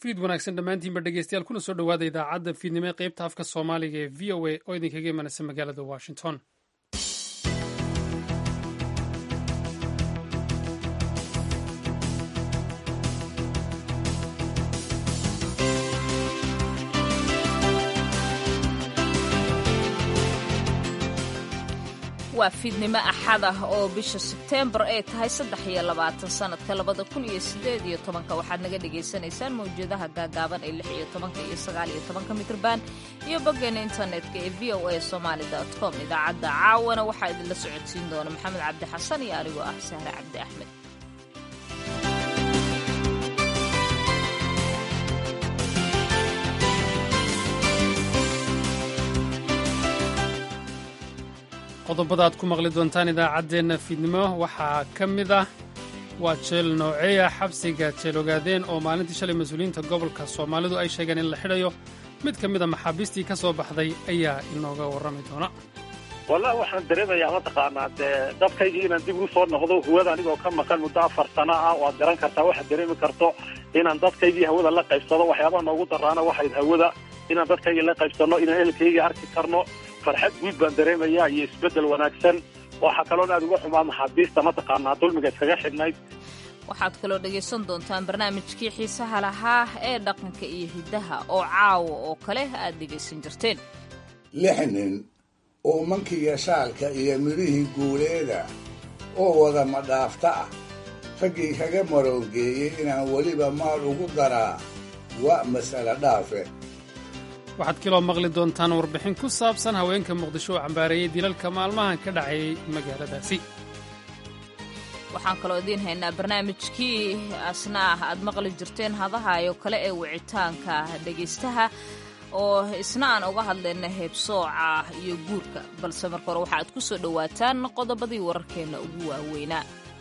fiid wanaagsan dhammaantiinba dhegeystayaal kuna soo dhowaada idaacadda fiidnimo ee qaybta afka soomaaliga ee v o a oo idinkaga imanaysa magaalada washington waa fiidnimo axad ah oo bisha sebteembar ay tahay saddex iyo labaatan sannadka labada kun iyo sideed iyo tobanka waxaad naga dhagaysanaysaan mawjadaha gaagaaban ee lix iyo tobanka iyo sagaal iyo tobanka mitrban iyo boggeena internetka ee v o a somaali com idaacadda caawana waxaa idinla socodsiin doona maxamed cabdi xasan iyo anigoo ah sahre cabdi axmed qodobada aad ku maqli doontaan idaacaddeenna fiidnimo waxaa ka mid ah waa jeel nooceeya xabsiga jeel ogaadeen oo maalintii shalay mas-uuliyiinta gobolka soomaalidu ay sheegeen in la xidhayo mid ka mid a maxaabiistii ka soo baxday ayaa inooga warrami doona wallahi waxaan dareemayaa mataqaanaa dee dadkaygii inaan dib ugu soo noqdo hawada anigoo ka maqan muddo afar sano ah waad garan kartaa waxaad dareemi karto inaan dadkaygii hawada la qaybsado waxyaabaha noogu daraana waxayd hawada inaan dadkaygii la qaybsanno inaan ehelkaygii arki karno farxad guud baan dareemayaa iyo isbeddel wanaagsan waxaa kaloon aad uga xumaa maxaabiista mataqaanaa dulmiga iskaga xidhnayd waxaad kaloo dhegaysan doontaan barnaamijkii xiisaha lahaa ee dhaqanka iyo hiddaha oo caawa oo kale aad dhegaysan jirteen lix nin oo mankiga shaalka iyo midhihii guuleeda oo wada madhaafta ah raggii kaga maroogeeyey inaan weliba maal ugu daraa waa mas'ale dhaafe waxaad kaloo maqli doontaan warbixin ku saabsan haweenka muqdisho oo cambaareeyey dilalka maalmahan ka dhacayay magaaladaasi waxaan kaloo idiin haynaa barnaamijkii asna ah aad maqli jirteen hadahayo kale ee wicitaanka dhegaystaha oo isna aan uga hadlayna heebsooca iyo guurka balse marka hore waxaaad ku soo dhowaataan qodobadii wararkeenna ugu waaweynaa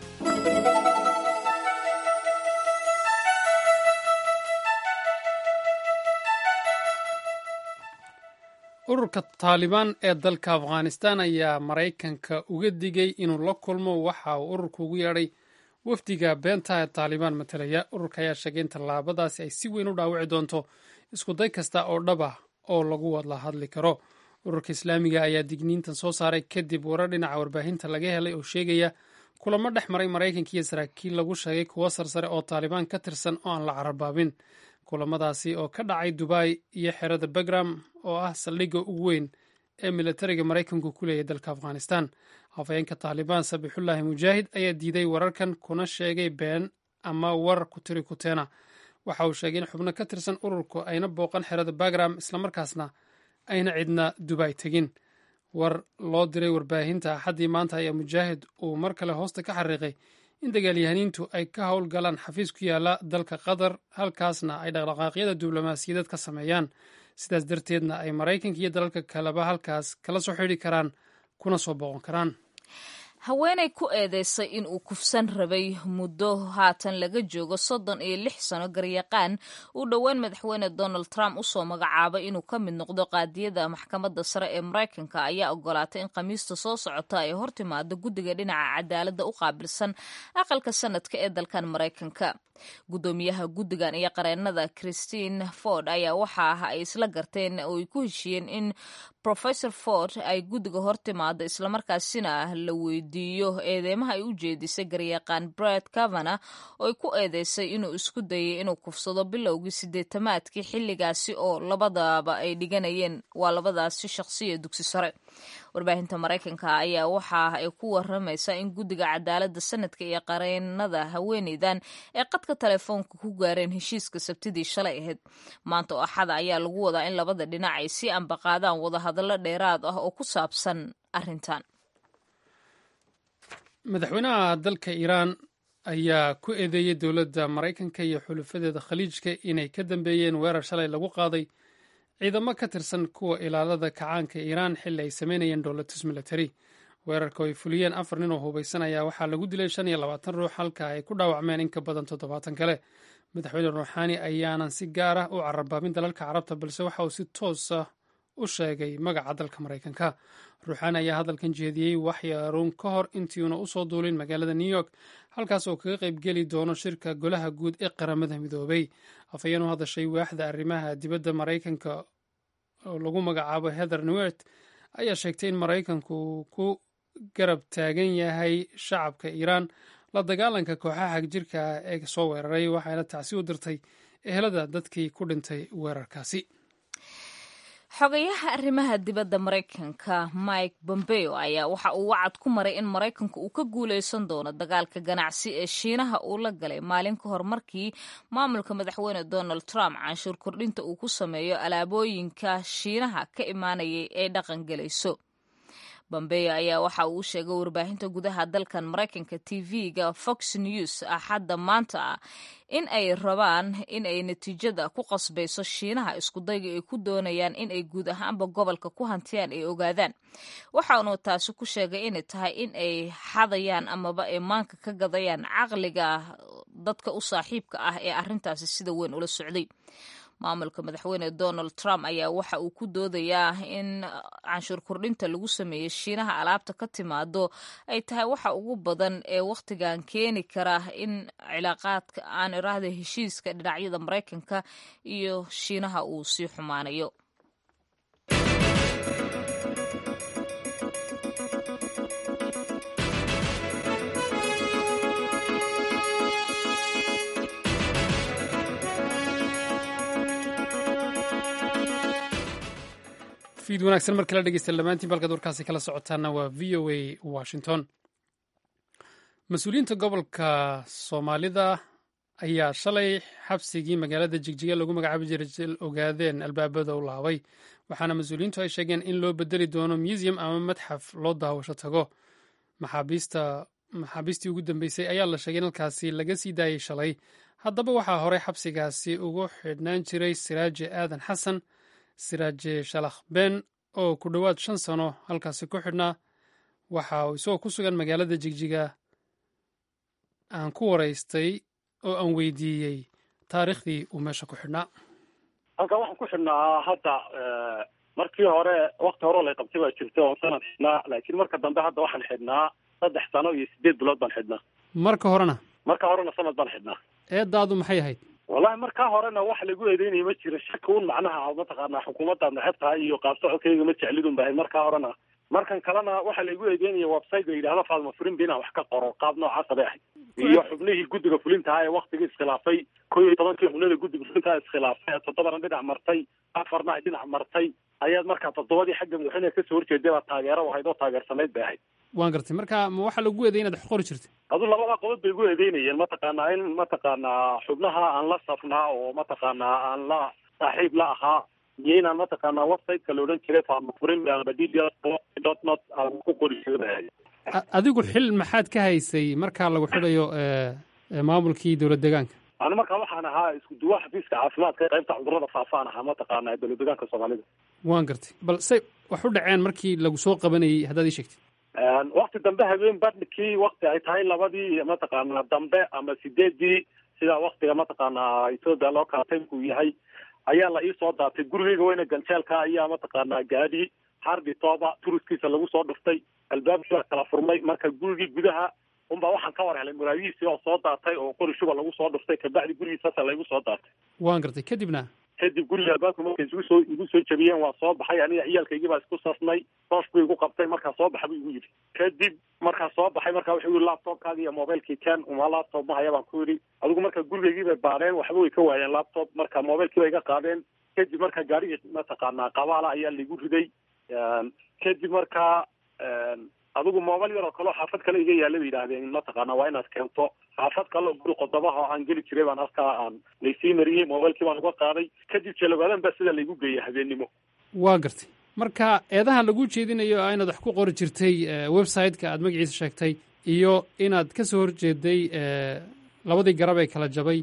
ururka taalibaan ee dalka afghanistan ayaa maraykanka uga digay inuu la kulmo waxa uu ururku ugu yeedhay wafdiga beenta ee taalibaan matalaya ururka ayaa sheegay in tallaabadaasi ay si weyn u dhaawici doonto iskuday kasta oo dhab ah oo lagu wadla hadli karo ururka islaamiga ayaa digniintan soo saaray kadib warar dhinaca warbaahinta laga helay oo sheegaya kulamo dhex maray maraykanka iyo saraakiil lagu sheegay kuwo sarsare oo taalibaan ka tirsan oo aan la cararbaabin kulamadaasi oo ka dhacay dubai iyo xerada bagram oo ah saldhigga ugu weyn ee militariga maraykanku ku leeyahy dalka afghanistan hafayeenka taalibaan sabixullaahi mujaahid ayaa diiday wararkan kuna sheegay been ama war kutiri kuteena waxa uu sheegay in xubno ka tirsan ururku ayna booqan xerada bagram islamarkaasna ayna cidna dubai tegin war loo diray warbaahinta axaddii maanta ayaa mujaahid uu mar kale hoosta ka xariiqay in dagaalyahaniintu ay ka howlgalaan xafiis ku yaala dalka qatar halkaasna ay dhaqdhaqaaqyada diblomaasiyadeed ka sameeyaan sidaas darteedna ay maraykanka iyo dalalka kaleba halkaas kala soo xidhi karaan kuna soo booqon karaan haweenay ku eedeysay in uu kufsan rabay muddo haatan laga joogo soddon iyo lix sano garyaqaan uu dhowaan madaxweyne donald trump usoo magacaabay inuu ka mid noqdo qaadiyada maxkamadda sare ee maraykanka ayaa ogolaatay in khamiista soo socota ay hortimaado guddiga dhinaca cadaaladda u qaabilsan aqalka sanadka ee dalkan maraykanka guddoomiyaha guddigan iyo qareenada christine ford ayaa waxa ah ay isla garteen oo ay ku heshiiyeen in professor ford ay guddiga hortimaado islamarkaasina la weydiiyo eedeymaha ay u jeedisay garyaqaan bret cavana oo ay ku eedeysay inuu isku dayay inuu kufsado bilowgii sideetamaadkii xilligaasi oo labadaba ay dhiganayeen waa labadaasi shaqsiya dugsi sare warbaahinta maraykanka ayaa waxa ay ku waramaysaa in guddiga cadaaladda sanadka iyo qareenada haweeneydan ee qadka telefoonka ku gaareen heshiiska sabtidii shalay ahayd maanta oo axada ayaa lagu wadaa in labada dhinac ay sii ambaqaadaan wadahadallo dheeraad ah oo ku saabsan arrintan madaxweynaha dalka iiraan ayaa ku eedeeyey dowladda maraykanka iyo xulufadeeda khaliijka inay ka dambeeyeen weerar shalay lagu qaaday ciidamo ka tirsan kuwa ilaalada kacaanka iiraan xilli ay sameynayeen dowlatus military weerarka oo ay fuliyeen afar nin oo hubaysan ayaa waxaa lagu dilay shan iyo labaatan ruux halka ay ku dhaawacmeen in ka badan toddobaatan kale madaxweyne ruuxaani ayaanan si gaar ah u cararbaabin dalalka carabta balse waxa uu si toos ah u sheegay magaca dalka maraykanka ruuxaani ayaa hadalkan jeediyey waxyaaruun ka hor intiiuna usoo duulin magaalada new york halkaas oo kaga qaybgeli doono shirka golaha guud ee qaramada midoobay afhayeen u hadashay waaxda arrimaha dibadda maraykanka oo lagu magacaabo heather newert ayaa sheegtay in maraykanku ku garab taagan yahay shacabka iiraan la dagaalanka kooxaha hagjirka ee soo weeraray waxayna tacsi u dirtay ehelada dadkii ku dhintay weerarkaasi xogayaha arrimaha dibadda maraykanka mike bombeo ayaa waxa uu wacad ku maray in maraykanka uu ka guuleysan doono dagaalka ganacsi ee shiinaha uu la galay maalin ka hor markii maamulka madaxweyne donald trump canshuur kordhinta uu ku sameeyo alaabooyinka shiinaha ka imaanayay ee dhaqan gelayso bombeyo ayaa waxa uu sheegay warbaahinta gudaha dalkan maraykanka tv-ga fox news axadda maanta ah in ay rabaan in ay natiijada ku qasbayso shiinaha iskudayga ay ku doonayaan in ay guud ahaanba gobolka ku hantiyaan ay ogaadaan waxaanu taasi ku sheegay inay tahay in ay xadayaan amaba ay maanka ka gadayaan caqliga dadka u saaxiibka ah ee arrintaasi sida weyn ula socday maamulka madaxweyne donald trump ayaa waxa uu ku doodayaa in canshuur kordhinta lagu sameeyey shiinaha alaabta ka timaado ay tahay waxa ugu badan ee wakhtigan keeni kara in cilaaqaadka aan iraahda heshiiska dhinacyada maraykanka iyo shiinaha uu sii xumaanayo fiid wanaagsan mar kala dhegeysta dhammaantiin balkaad warkaasi kala socotaana waa v o a washington mas-uuliyiinta gobolka soomaalida ayaa shalay xabsigii magaalada jigjiga lagu magacaabi jiray jil ogaadeen albaabada u laabay waxaana mas-uuliyiintu ay sheegeen in loo bedeli doono museum ama madxaf loo daawasho tago maxaabiista maxaabiistii ugu dambeysay ayaa la sheegay in halkaasi laga sii daayey shalay haddaba waxaa horey xabsigaasi ugu xidhnaan jiray siraaje aadan xasan siraaje shalakh ben oo ku dhowaad shan sano halkaasi ku xidhnaa waxa uu isagoo ku sugan magaalada jigjiga aan ku waraystay oo aan weydiiyey taariikhdii uu meesha ku xidhnaa halkan waxaan ku xidhnaa hadda markii hore wakti hore lay qabtay baa jirta oon sanad xidhnaa laakiin marka dambe hadda waxaan xidhnaa saddex sano iyo sideed bilood baan xidhnaa marka horena marka horena sanad baan xidhnaa eedaadu maxay ahayd wallahi markaa horena wax lagu eedeynaya ma jiro shaki un macnaha mataqaanaa xukuumaddaad neceb tahay iyo qaabsocodkayga ma jeclidun bahay markaa horena markan kalena waxaa laigu eedeynaya website la yidhahdo faadma furin inaan wax ka qoro qaab noocaasa bay ahayd iyo xubnihii guddiga fulintaha ee waktigii iskhilaafay ko iyo tobankii xubnada guddiga fulintaha iskhilaafay ee toddobana dhinac martay afarna ay dhinac martay ayaad markaa toddobadii xagga madaxweyneha kasoo horjeeday baa taageero ahayd oo taageersanayd bay ahayd waan gartay marka ma waxaa lagu eeday inaad wax qori jirtay adu labada qodob bay igu eedeynayeen mataqaanaa in mataqaanaa xubnaha aan la safnaa oo mataqaanaa aan la saaxiib la ahaa iyo inaan mataqaanaa websiteka la odhan jiray faamafurin amba d d dot not aan ku qori jiray adigu xil maxaad ka haysay markaa lagu xidhayo maamulkii dowlad deegaanka ani markaa waxaan ahaa isku duwa xafiiska caafimaadka qaybta cudurada faafaan ahaa mataqaanaa dowlad deegaanka soomaalida waan gartay bal say wax u dhaceen markii lagu soo qabanayay haddaad ii sheegtay wakti dambe habeen badhkii wakti ay tahay labadii mataqaanaa dambe ama sideedii sidaa waktiga mataqaanaa ethoopia loo kala taymku yahay ayaa la iisoo daatay gurigeyga weyne ganjeelka ayaa mataqaanaa gaadhi harditoba turuskiisa lagu soo dhuftay albaabkii baa kala furmay marka gurigii gudaha unbaa waxaan ka war helay muraayihiisii oo soo daatay oo qori shuba lagu soo dhuftay kabacdi gurigiisasa laygu soo daatay waan gartay kadibna kadib guriga albaabka markay igu soo igu soo jabiyeen waa soo baxay aniga ciyaalkaygii baa isku sasnay toosh buu igu qabtay markaa soo baxa buu igu yidhi kadib markaa soo baxay markaa wuxuu yidhi laptopkaagi iyo mobilkii ken uma laptop mahaya baan ku yidhi adigu marka gurigaygii bay baadheen waxba way ka waayeen laptop marka mobilkii bay iga qaadeen kadib marka gaarigii mataqaanaa qabaala ayaa laigu riday kadib markaa adigu mobil yar oo kaleo xaafad kale iga yaalla bay yidhaahdeen mataqaana waa inaad keento xaafad kale oo guri qodobaha oo aan geli jiray baan halkaa aan laysii mariyey mobilkii baan uga qaaday kadib jalawaadan baa sida laygu geeyay habeennimo waa gartay marka eedaha lagu jeedinayo a inaad wax ku qori jirtay website-ka aad magaciisa sheegtay iyo inaad ka soo horjeeday labadii garab ee kala jabay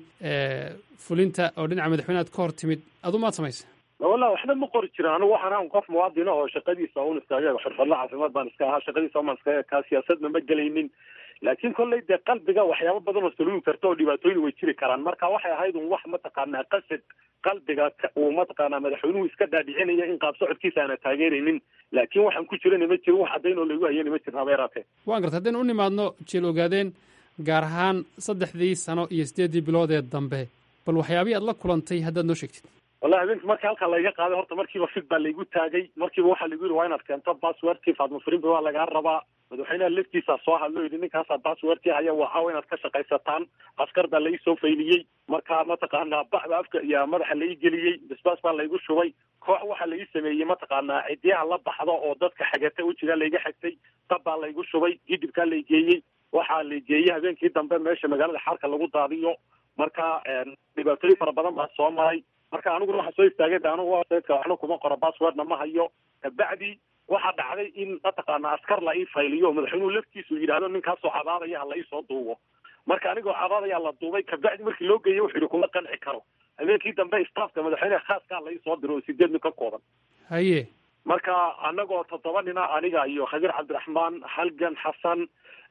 fulinta oo dhinaca madaxweyne aad ka hor timid adu maad samaysa wallahi waxba ma qori jirin anigu waxaan ahan qof muwaadin oo shaqadiisa un iskaga xirfadla caafimaad baan iska ahaa shaqadiisa umaan iskaga kaa siyaasadna ma gelaynin laakiin kolley dee qalbiga waxyaabo badan oo saluugi karta oo dhibaatooyin way jiri karaan marka waxay ahayd un wax mataqaanaa qasad qalbiga uu mataqaanaa madaxweynuhu iska dhaadhicinaya in qaab socodkiisa aana taageeraynin laakiin waxaan ku jirana ma jirin wax caddayn oo lagu hayana ma jirin habeeraatee waan garta haddaynu u nimaadno jeel ogaadeen gaar ahaan saddexdii sano iyo siddeeddii bilood ee dambe bal waxyaabihii aad la kulantay haddaad noo sheegtid wallahi habeenkii markii halkaa layga qaaday horta markiiba fig baa laygu taagay markiiba waxaa lagu yidhi waa inaad keento passwordkii faatma firimbi waa lagaa rabaa madaxweynaha laftiisa soo hadlo yidhi ninkaasaa passwordkii haya waxaa inaad ka shaqaysataan askar baa lai soo fayliyey marka mataqaanaa bacda afka iyo madaxa lai geliyey basbaas baa laygu shubay koox waxaa lai sameeyey mataqaanaa cidiyaha la baxdo oo dadka xagata wejigaa layga xagtay dab baa laygu shubay gidibkaa lay geeyey waxaa la geeyey habeenkii dambe meesha magaalada xaarka lagu daadiyo marka dhibaatooyin fara badan baa soo maray marka aniguna waxaa soo istaagay de anugu websiteka waxna kuma qoro passwordna ma hayo kabacdi waxaa dhacday in mataqaana askar la ii fayliyo oo madaxweynuhu laftiisu yidhahdo ninkaasoo cabaadaya ha la ii soo duubo marka anigoo cabaadaya la duubay kabacdi markii loo geeyey wuxuu yidhi kuma qanci karo habeenkii dambe staafka madaxweyneha khaaska la ii soo diro oo sideed nin ka kooban haye marka anagoo toddoba nina aniga iyo khabiir cabdiraxmaan halgan xasan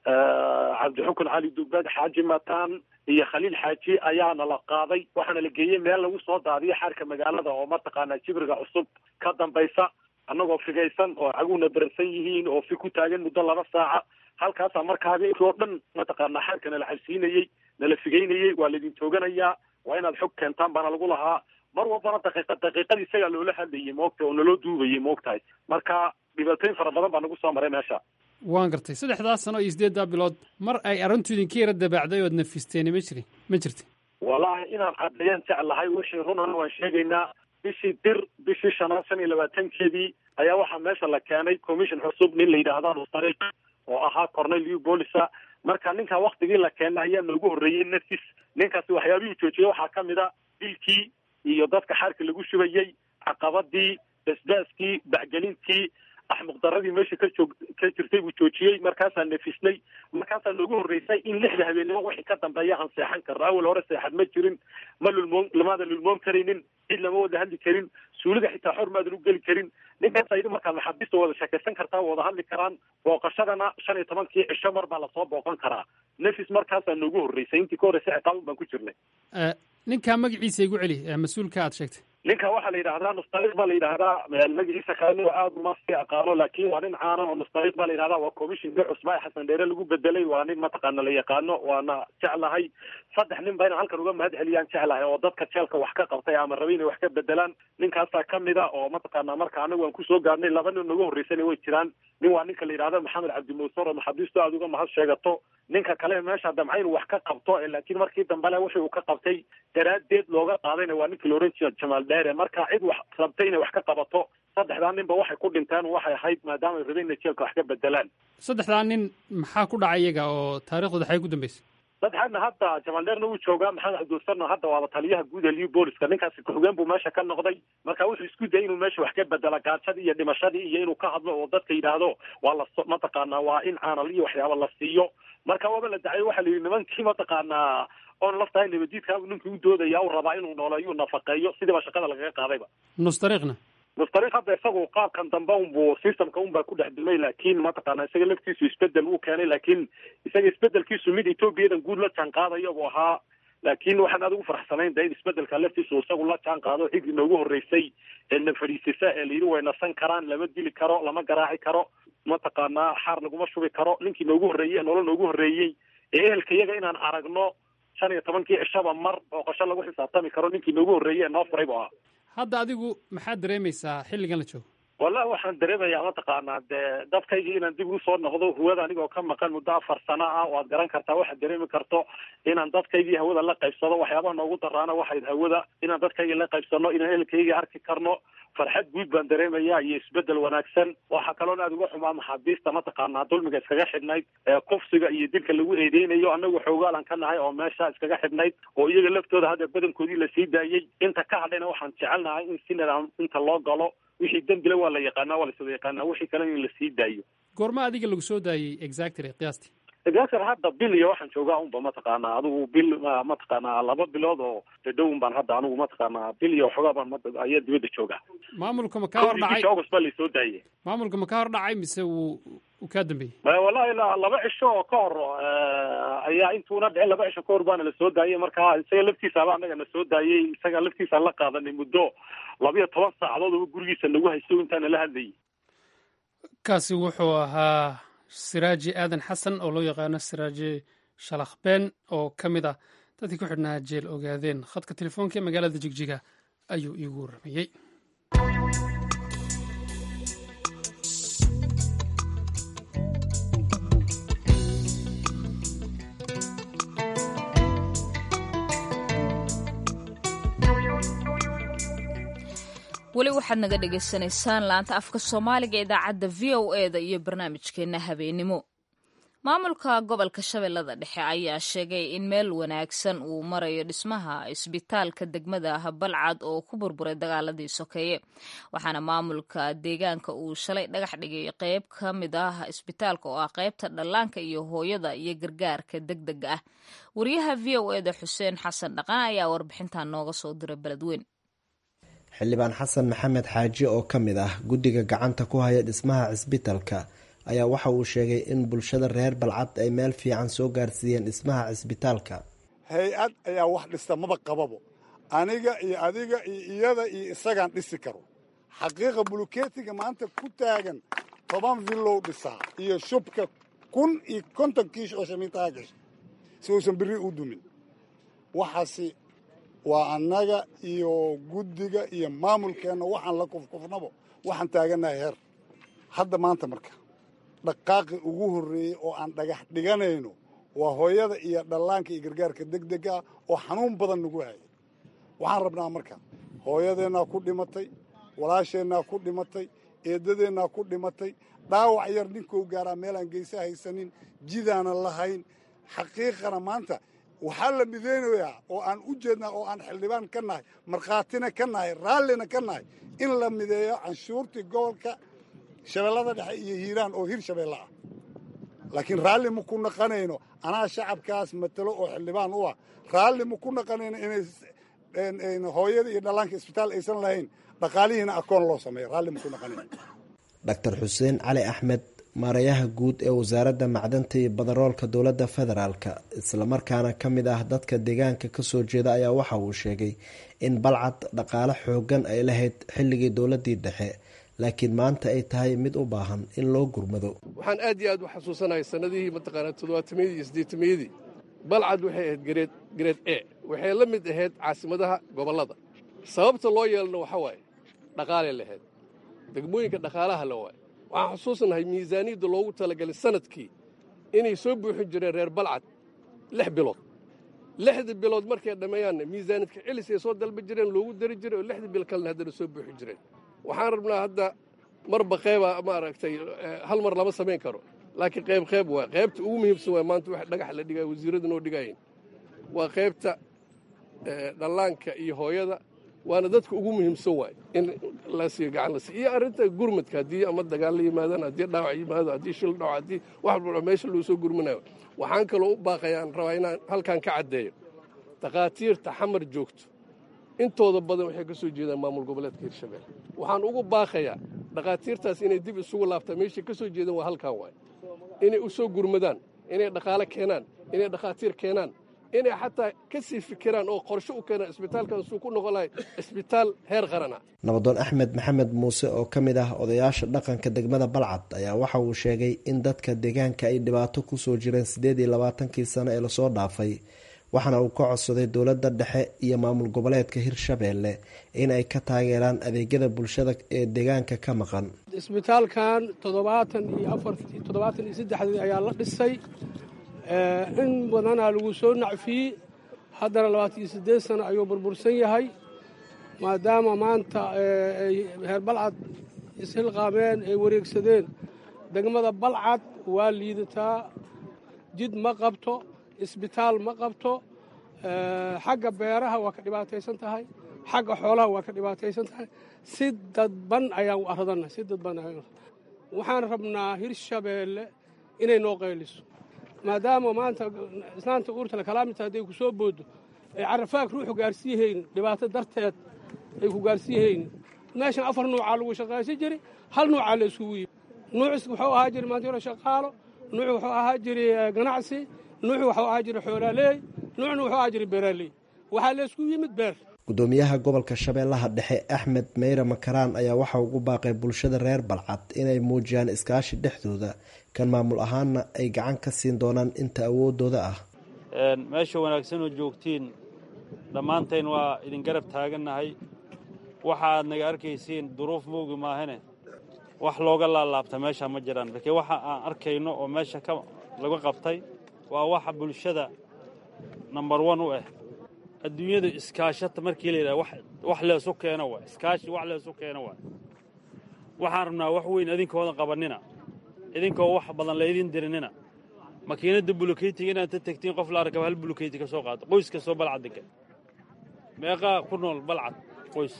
cabdixukun cali dubad xaaji mataan iyo khaliil xaaji ayaana la qaaday waxaana la geeyey meel lagu soo daadiyo xaarka magaalada oo mataqaanaa jibriga cusub ka dambaysa annagoo figaysan oo caguna beransan yihiin oo fi ku taagan muddo laba saaca halkaasaa marka habeenkii oo dhan mataqaanaa xaarka nala cabsiinayey nala figaynayey waa laidin tooganayaa waa inaad xog keentaan baana lagu lahaa mar walbana daqiiqa daqiiqadii isagaa loola hadlayay moogta oo naloo duubayay moogtahay marka dhibaatooyin fara badan baa nagu soo maray meesha waan gartay saddexdaas sano iyo siddeeddaa bilood mar ay arrintu idinka yara dabaacday ood nafisteeni ma jirin ma jirti wallahi inaan caddeeyaan jeclahay wixii runana waan sheegaynaa bishii dir bishii shanaad shan iyo labaatankeedii ayaa waxaa meesha la keenay commission cusub nin la yidhaahda nustariq oo ahaa cornelio bolisa marka ninkaa waktigii la keenay ayaa noogu horreeyey nafis ninkaasi waxyaabihii joojiyey waxaa ka mid a dilkii iyo dadka xaarka lagu shubayey caqabadii basbaaskii bacgelintii axmuqdaradii meesha ka joog ka jirtay buu joojiyey markaasaa nafisnay markaasaa noogu horreysay in lixda habeenimo wixii ka dambeeya aan seexan karno awal hore seexad ma jirin ma lulmoon lamaada lulmoon karaynin cid lama wada hadli karin suulida xitaa xor maadan u geli karin ninkaasa yidhi markaa maxaabiista wada sheekaysan kartaa wada hadli karaan booqashadana shan iyo tobankii cisho mar baa lasoo booqan karaa nafis markaasaa noogu horreysay intii ka horreysay ciqaabun baan ku jirnay ninkaa magaciisa igu celi mas-uulka aad sheegtay ninka waxaa la yidhahdaa nustariq baa la yidhahdaa magaciisa kalena aada uma sii aqaano laakin waa nin caana oo nustariq baa la yidhahdaa waa commissionka cusba ee xasan dheere lagu bedelay waa nin mataqaana la yaqaano waana jeclahay saddex nin ba inaan halkan uga mahad celiyaan jeclahay oo dadka jeelka wax ka qabtay ama rabay inay wax ka bedelaan ninkaasaa kamid a oo mataqaana marka anagu aan kusoo gaarnay laba nin nagu horreysana way jiraan nin waa ninka la yidhahda maxamed cabdimuusar oo maxaabiistu aada uga mahad sheegato ninka kale meesha damca inuu wax ka qabto laakiin markii dambele wixii uu ka qabtay daraaddeed looga qaadayna waa ninkii la ohan jira jamaal dheere marka cid wax rabtay inay wax ka qabato saddexdaa ninba waxay ku dhinteen waxay ahayd maadaama ay rabeen inay jeelka wax ka bedelaan saddexdaa nin maxaa ku dhacay iyaga oo taariikhdooda xay ku dambeysay saddexaadna hadda jamaal dheerna wuu joogaa maxamed cabdiwasarna hadda waaba taliyaha guud ee liu booliska ninkaasi ku-xigeen buu meesha ka noqday marka wuxuu isku dayay inuu meesha wax ka bedela gaajadii iyo dhimashadii iyo inuu ka hadlo oo dadka yidhaahdo waa la mataqaanaa waa in caanal iyo waxyaaba la siiyo marka waaba la dacay waxaa la yidhi nimankii mataqaanaa oon laftahay nabadiidkaabu ninkii u doodaya u rabaa inuu nooleeyo nafaqeeyo sidiiba shaqada lagaga qaadayba nustariiqna nustariiq hadda isagu qaabkan dambe unbu systemka unbaa ku dhex dumay laakiin mataqaana isaga laftiisu isbedel uu keenay laakiin isaga isbedelkiisu mid etoobiyadan guud la jaan qaadayo buu ahaa laakiin waxaan aad ugu faraxsanayn de in isbedelka laftiisu isagu la jaan qaado xigii noogu horreysay ee na fadhiisisa ee layidhi way nasan karaan lama dili karo lama garaaci karo mataqaanaa xaar laguma shubi karo ninkii noogu horreeyey ee nolol noogu horreeyey ee ehelka iyaga inaan aragno shan iyo tobankii cishaba mar booqasho lagu xisaabtami karo ninkii noogu horreeyey ee noo furay bu ahaa hadda adigu maxaad dareemaysaa xilligan la joogo wallahi waxaan dareemayaa mataqaanaa dee dadkaygii inaan dib ugu soo noqdo hawada anigoo ka maqan muddo afar sano ah waad garan kartaa waxaad dareemi karto inaan dadkaygii hawada la qaybsado waxyaabaha noogu daraana waxayd hawada inaan dadkaygii la qaybsano inaan ehelkaygii arki karno farxad guud baan dareemayaa iyo isbedel wanaagsan waxaa kaloon aada uga xumaa maxaabiista mataqaanaa dulmiga iskaga xidhnayd ee kufsiga iyo dilka lagu eedeynayo anagu xoogaalan ka nahay oo meesha iskaga xidhnayd oo iyaga laftooda hadda badankoodii lasii daayey inta ka hadhayna waxaan jecelnahay in si nidaam inta loo galo wixii dembile waa la yaqaanaa waa laswada yaqaanaa wixii kalena in lasii daayo goorma adiga lagu soo daayey exactly qiyaastii exactly hadda bil iyo waxaan joogaa unba mataqaanaa adigu bil mataqaanaa laba bilood oo dhadhown baan hadda anigu mataqaanaa bil iyo waxoogaa baan ayaa dibadda joogaa maamulka ma ka hor dhacay august baa laysoo daayey maamulka ma ka hor dhacay mise wuu uu kaa dambeeyey wallahi laba cisho oo ka hor ayaa intuuna dhicin laba cisho ka hor baana la soo daayey marka isaga laftiisaaba anaga na soo daayey isaga laftiisa la qaadanay muddo labiyo toban saacadood oo gurigiisa nagu haysto intaana la hadlayay kaasi wuxuu ahaa siraaji aadan xasan oo loo yaqaano siraaji shalakhbeen oo ka mid ah dadkii ku xidhnaa jeel ogaadeen khadka telefoonka ee magaalada jigjiga ayuu iigu warramayey weli waxaad naga dhagaysanaysaan laanta afka soomaaliga ee idaacadda v o e da iyo barnaamijkeenna habeenimo maamulka gobolka shabeellada dhexe ayaa sheegay in meel wanaagsan uu marayo dhismaha isbitaalka degmada balcad oo ku burburay dagaaladii sokeeye waxaana maamulka deegaanka uu shalay dhagax dhigay qeyb ka mid ah isbitaalka oo ah qeybta dhallaanka iyo hooyada iyo gargaarka deg dega ah wariyaha v o e da xuseen xasan dhaqan ayaa warbixintan nooga soo diray beledweyn xildhibaan xasan maxamed xaaji oo ka mid ah guddiga gacanta ku haya dhismaha cisbitalka ayaa waxa uu sheegay in bulshada reer balcad ay meel fiican soo gaarsiiyeen dhismaha cisbitaalka hay-ad ayaa wax dhista maba qababo aniga iyo adiga iyo iyada iyo isagaan dhisi karo xaqiiqa bulukeetiga maanta ku taagan toban villow dhisaa iyo shubka kun iyo konton kiish oo shamiintaha gasha si uusan biri u dumin waxaasi waa annaga iyo guddiga iyo maamulkeenna waxaan la kufkufnabo waxaan taagannahay heer hadda maanta marka dhaqaaqi ugu horreeyey oo aan dhagax dhiganayno waa hooyada iyo dhallaanka iyo gargaarka deg dega ah oo xanuun badan nagu hayay waxaan rabnaa marka hooyadeennaa ku dhimatay walaasheennaa ku dhimatay eeddadeennaa ku dhimatay dhaawac yar ninkuu gaaraa meelaan geysa haysanin jidaana lahayn xaqiiqana maanta waxaa la mideynayaa oo aan u jeednaa oo aan xildhibaan ka nahay markhaatina ka nahay raallina ka nahay in la mideeyo canshuurtii gobolka shabeellada dhexe iyo hiiraan oo hir shabeelle ah laakiin raalli ma ku naqanayno anaa shacabkaas matalo oo xildhibaan u ah raalli ma ku naqanayno inay hooyada iyo dhallaanka isbitaal aysan lahayn dhaqaalihiina akoon loo sameeyo raalli ma ku naqanayno doctor xuseen cali axmed maarayaha guud ee wasaaradda macdanta iyo badaroolka dowladda federaalka islamarkaana ka mid ah dadka deegaanka kasoo jeeda ayaa waxa uu sheegay in balcad dhaqaale xoogan ay lahayd xilligii dowladii dhexe laakiin maanta ay tahay mid u baahan in loo gurmado waxaan aad iyo aad u xasuusanahay sannadihii mataqaanaa toddobaatamiyadii iyo siddeetamiyadii balcad waxay ahayd gareed gareed e waxay la mid ahayd caasimadaha gobollada sababta loo yeelana waxa waaye dhaqaalay lahayd degmooyinka dhaqaalaha la waaye waxaan xusuusanahay miisaaniyadda loogu talagalay sanadkii inay soo buuxin jireen reer balcad lix bilood lixdii bilood markay dhammeeyaanna miisaaniyadka celis ay soo dalba jireen loogu dari jiray oo lixdii bil kalena haddana soo buuxin jireen waxaan rabnaa hadda marba qayba maaragtay hal mar lama samayn karo laakiin qayb qayb waa qaybta ugu muhiimsan waa maanta wax dhagax la dhigaya wasiirrada noo dhigayin waa qaybta dhallaanka iyo hooyada waana dadka ugu muhiimsan waay in la siiyo gacan la siiyo iyo arrinta gurmadka haddii ama dagaal la yimaadaan haddii dhaawac yimaado haddii shil dhaco haddii wax walba meesha loo soo gurmanayo waxaan kaloo u baaqayaan rabaa inaan halkan ka caddeeyo takhaatiirta xamar joogto intooda badan waxay ka soo jeedaan maamul goboleedka hirshabelle waxaan ugu baaqayaa dhakhaatiirtaas inay dib isugu laabtaan meeshay ka soo jeedaan waa halkan waay inay u soo gurmadaan inay dhaqaale keenaan inay dhakhaatiir keenaan inay xataa ka sii fikiraan oo qorshe u keenaan isbitaalkan suu ku noqon lahay isbitaal heer qarana nabadoon axmed maxamed muuse oo ka mid ah odayaasha dhaqanka degmada balcad ayaa waxa uu sheegay in dadka deegaanka ay dhibaato kusoo jireen siddeed iyo labaatankii sano ee lasoo dhaafay waxaana uu ka codsaday dowladda dhexe iyo maamul goboleedka hirshabeelle in ay ka taageeraan adeegyada bulshada ee deegaanka ka maqan isbitaalkan toddobaatan iyo afar toddobaatan iyo saddexdii ayaa la dhisay in badanaa lagu soo nacfiyey haddana labaatan iyo siddeed sano ayuu burbursan yahay maadaama maanta ay reer balcad ishilqaameen ay wareegsadeen degmada balcad waa liidataa jid ma qabto isbitaal ma qabto xagga beeraha waa ka dhibaataysan tahay xagga xoolaha waa ka dhibaataysan tahay si dadban ayaan u aradanna si dadban waxaan rabnaa hirshabeelle inay noo qayliso maadaama maanta islaanta uurtale kalaamita hadday ku soo booddo ay carafaag ruuxu gaarsiiyahaynin dhibaato darteed ay ku gaarsiiyahaynin meeshan afar nuucaa lagu shaqaysan jiray hal nuucaa la isugu yimi nuucis wuxuu ahaa jiri maanta yaro shaqaalo nuuc wuxuu ahaa jiri ganacsi nuuc wuxuu ahaa jiri xoolaaleey nuucna wuxuu ahaa jiri beeraaley waxaa laysku yimid beer gudoomiyaha gobolka shabeellaha dhexe axmed meyre makaraan ayaa waxa ugu baaqay bulshada reer balcad inay muujiyaan iskaashi dhexdooda kan maamul ahaanna ay gacan ka siin doonaan inta awoodooda ah meesha wanaagsan oo joogtiin dhammaantayn waa idin garab taagannahay waxa aad naga arkaysiin duruuf moogi maahane wax looga laalaabta meesha ma jiraan laakiin waxa aan arkayno oo meesha ka laga qabtay waa waxa bulshada nambar wan u ah adduunyadu iskaashata markii la yidhaha wax leesu keeno waay iskaashi wax leesu keeno waay waxaan rabnaa wax weyn idinkoodan qabannina idinkoo wax badan laydin dirinina makiinadda bulokeytiga inaad ta tegtiin qof la arkaba hal bulokeyti ka soo qaato qoys kastoo balcad degan meeqaa ku nool balcad qoys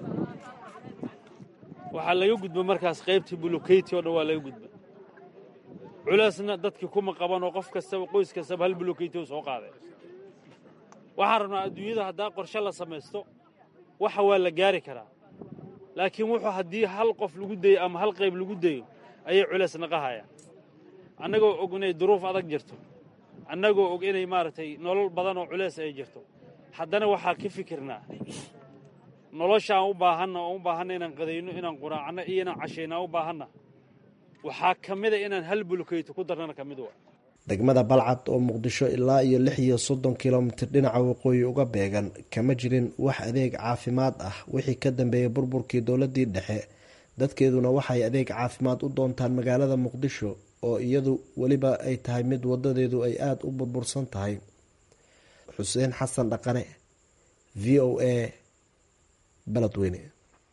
waxaa laga gudba markaas qaybtii bulokeyti oo dhan waa laga gudba culeesna dadkii kuma qaban oo qof kastaba qoys kastaba hal bulokeyti u soo qaaday waxaan rabnaa adduunyada haddaa qorshe la samaysto waxa waa la gaari karaa laakiin wuxuu haddii hal qof lagu dayo ama hal qayb lagu dayo ayay culees naqahayaan annagoo og inay duruuf adag jirto annagoo og inay maaragtay nolol badan oo culees ay jirto haddana waxaa ka fikirnaa nolosha aan u baahanna oo u baahanna inaan qadayno inaan quraacno iyo inaan cashayno aan u baahanna waxaa ka mida inaan hal bulokeyto ku darnana ka mid wa degmada balcad oo muqdisho ilaa iyo lix iyo soddon kilomitir dhinaca waqooyi uga beegan kama jirin wax adeeg caafimaad ah wixii ka dambeeyey burburkii dowladii dhexe dadkeeduna waxay adeeg caafimaad u doontaan magaalada muqdisho oo iyadu weliba ay tahay mid wadadeedu ay aada u burbursan tahay xuseen xasan dhaqane v o a baladweyne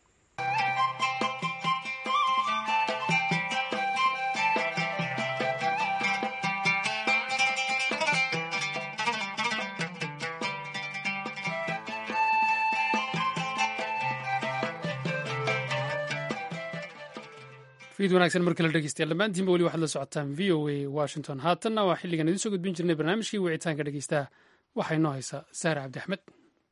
fiid wanaagsan markii la dhegeystayaal dhammaantiinba weli waxaad la socotaan v o a washington haatanna waa xilligan idiin soo gudbin jirnay barnaamijkii wicitaanka dhegeystaha waxaa inoo haysaa saare cabdi axmed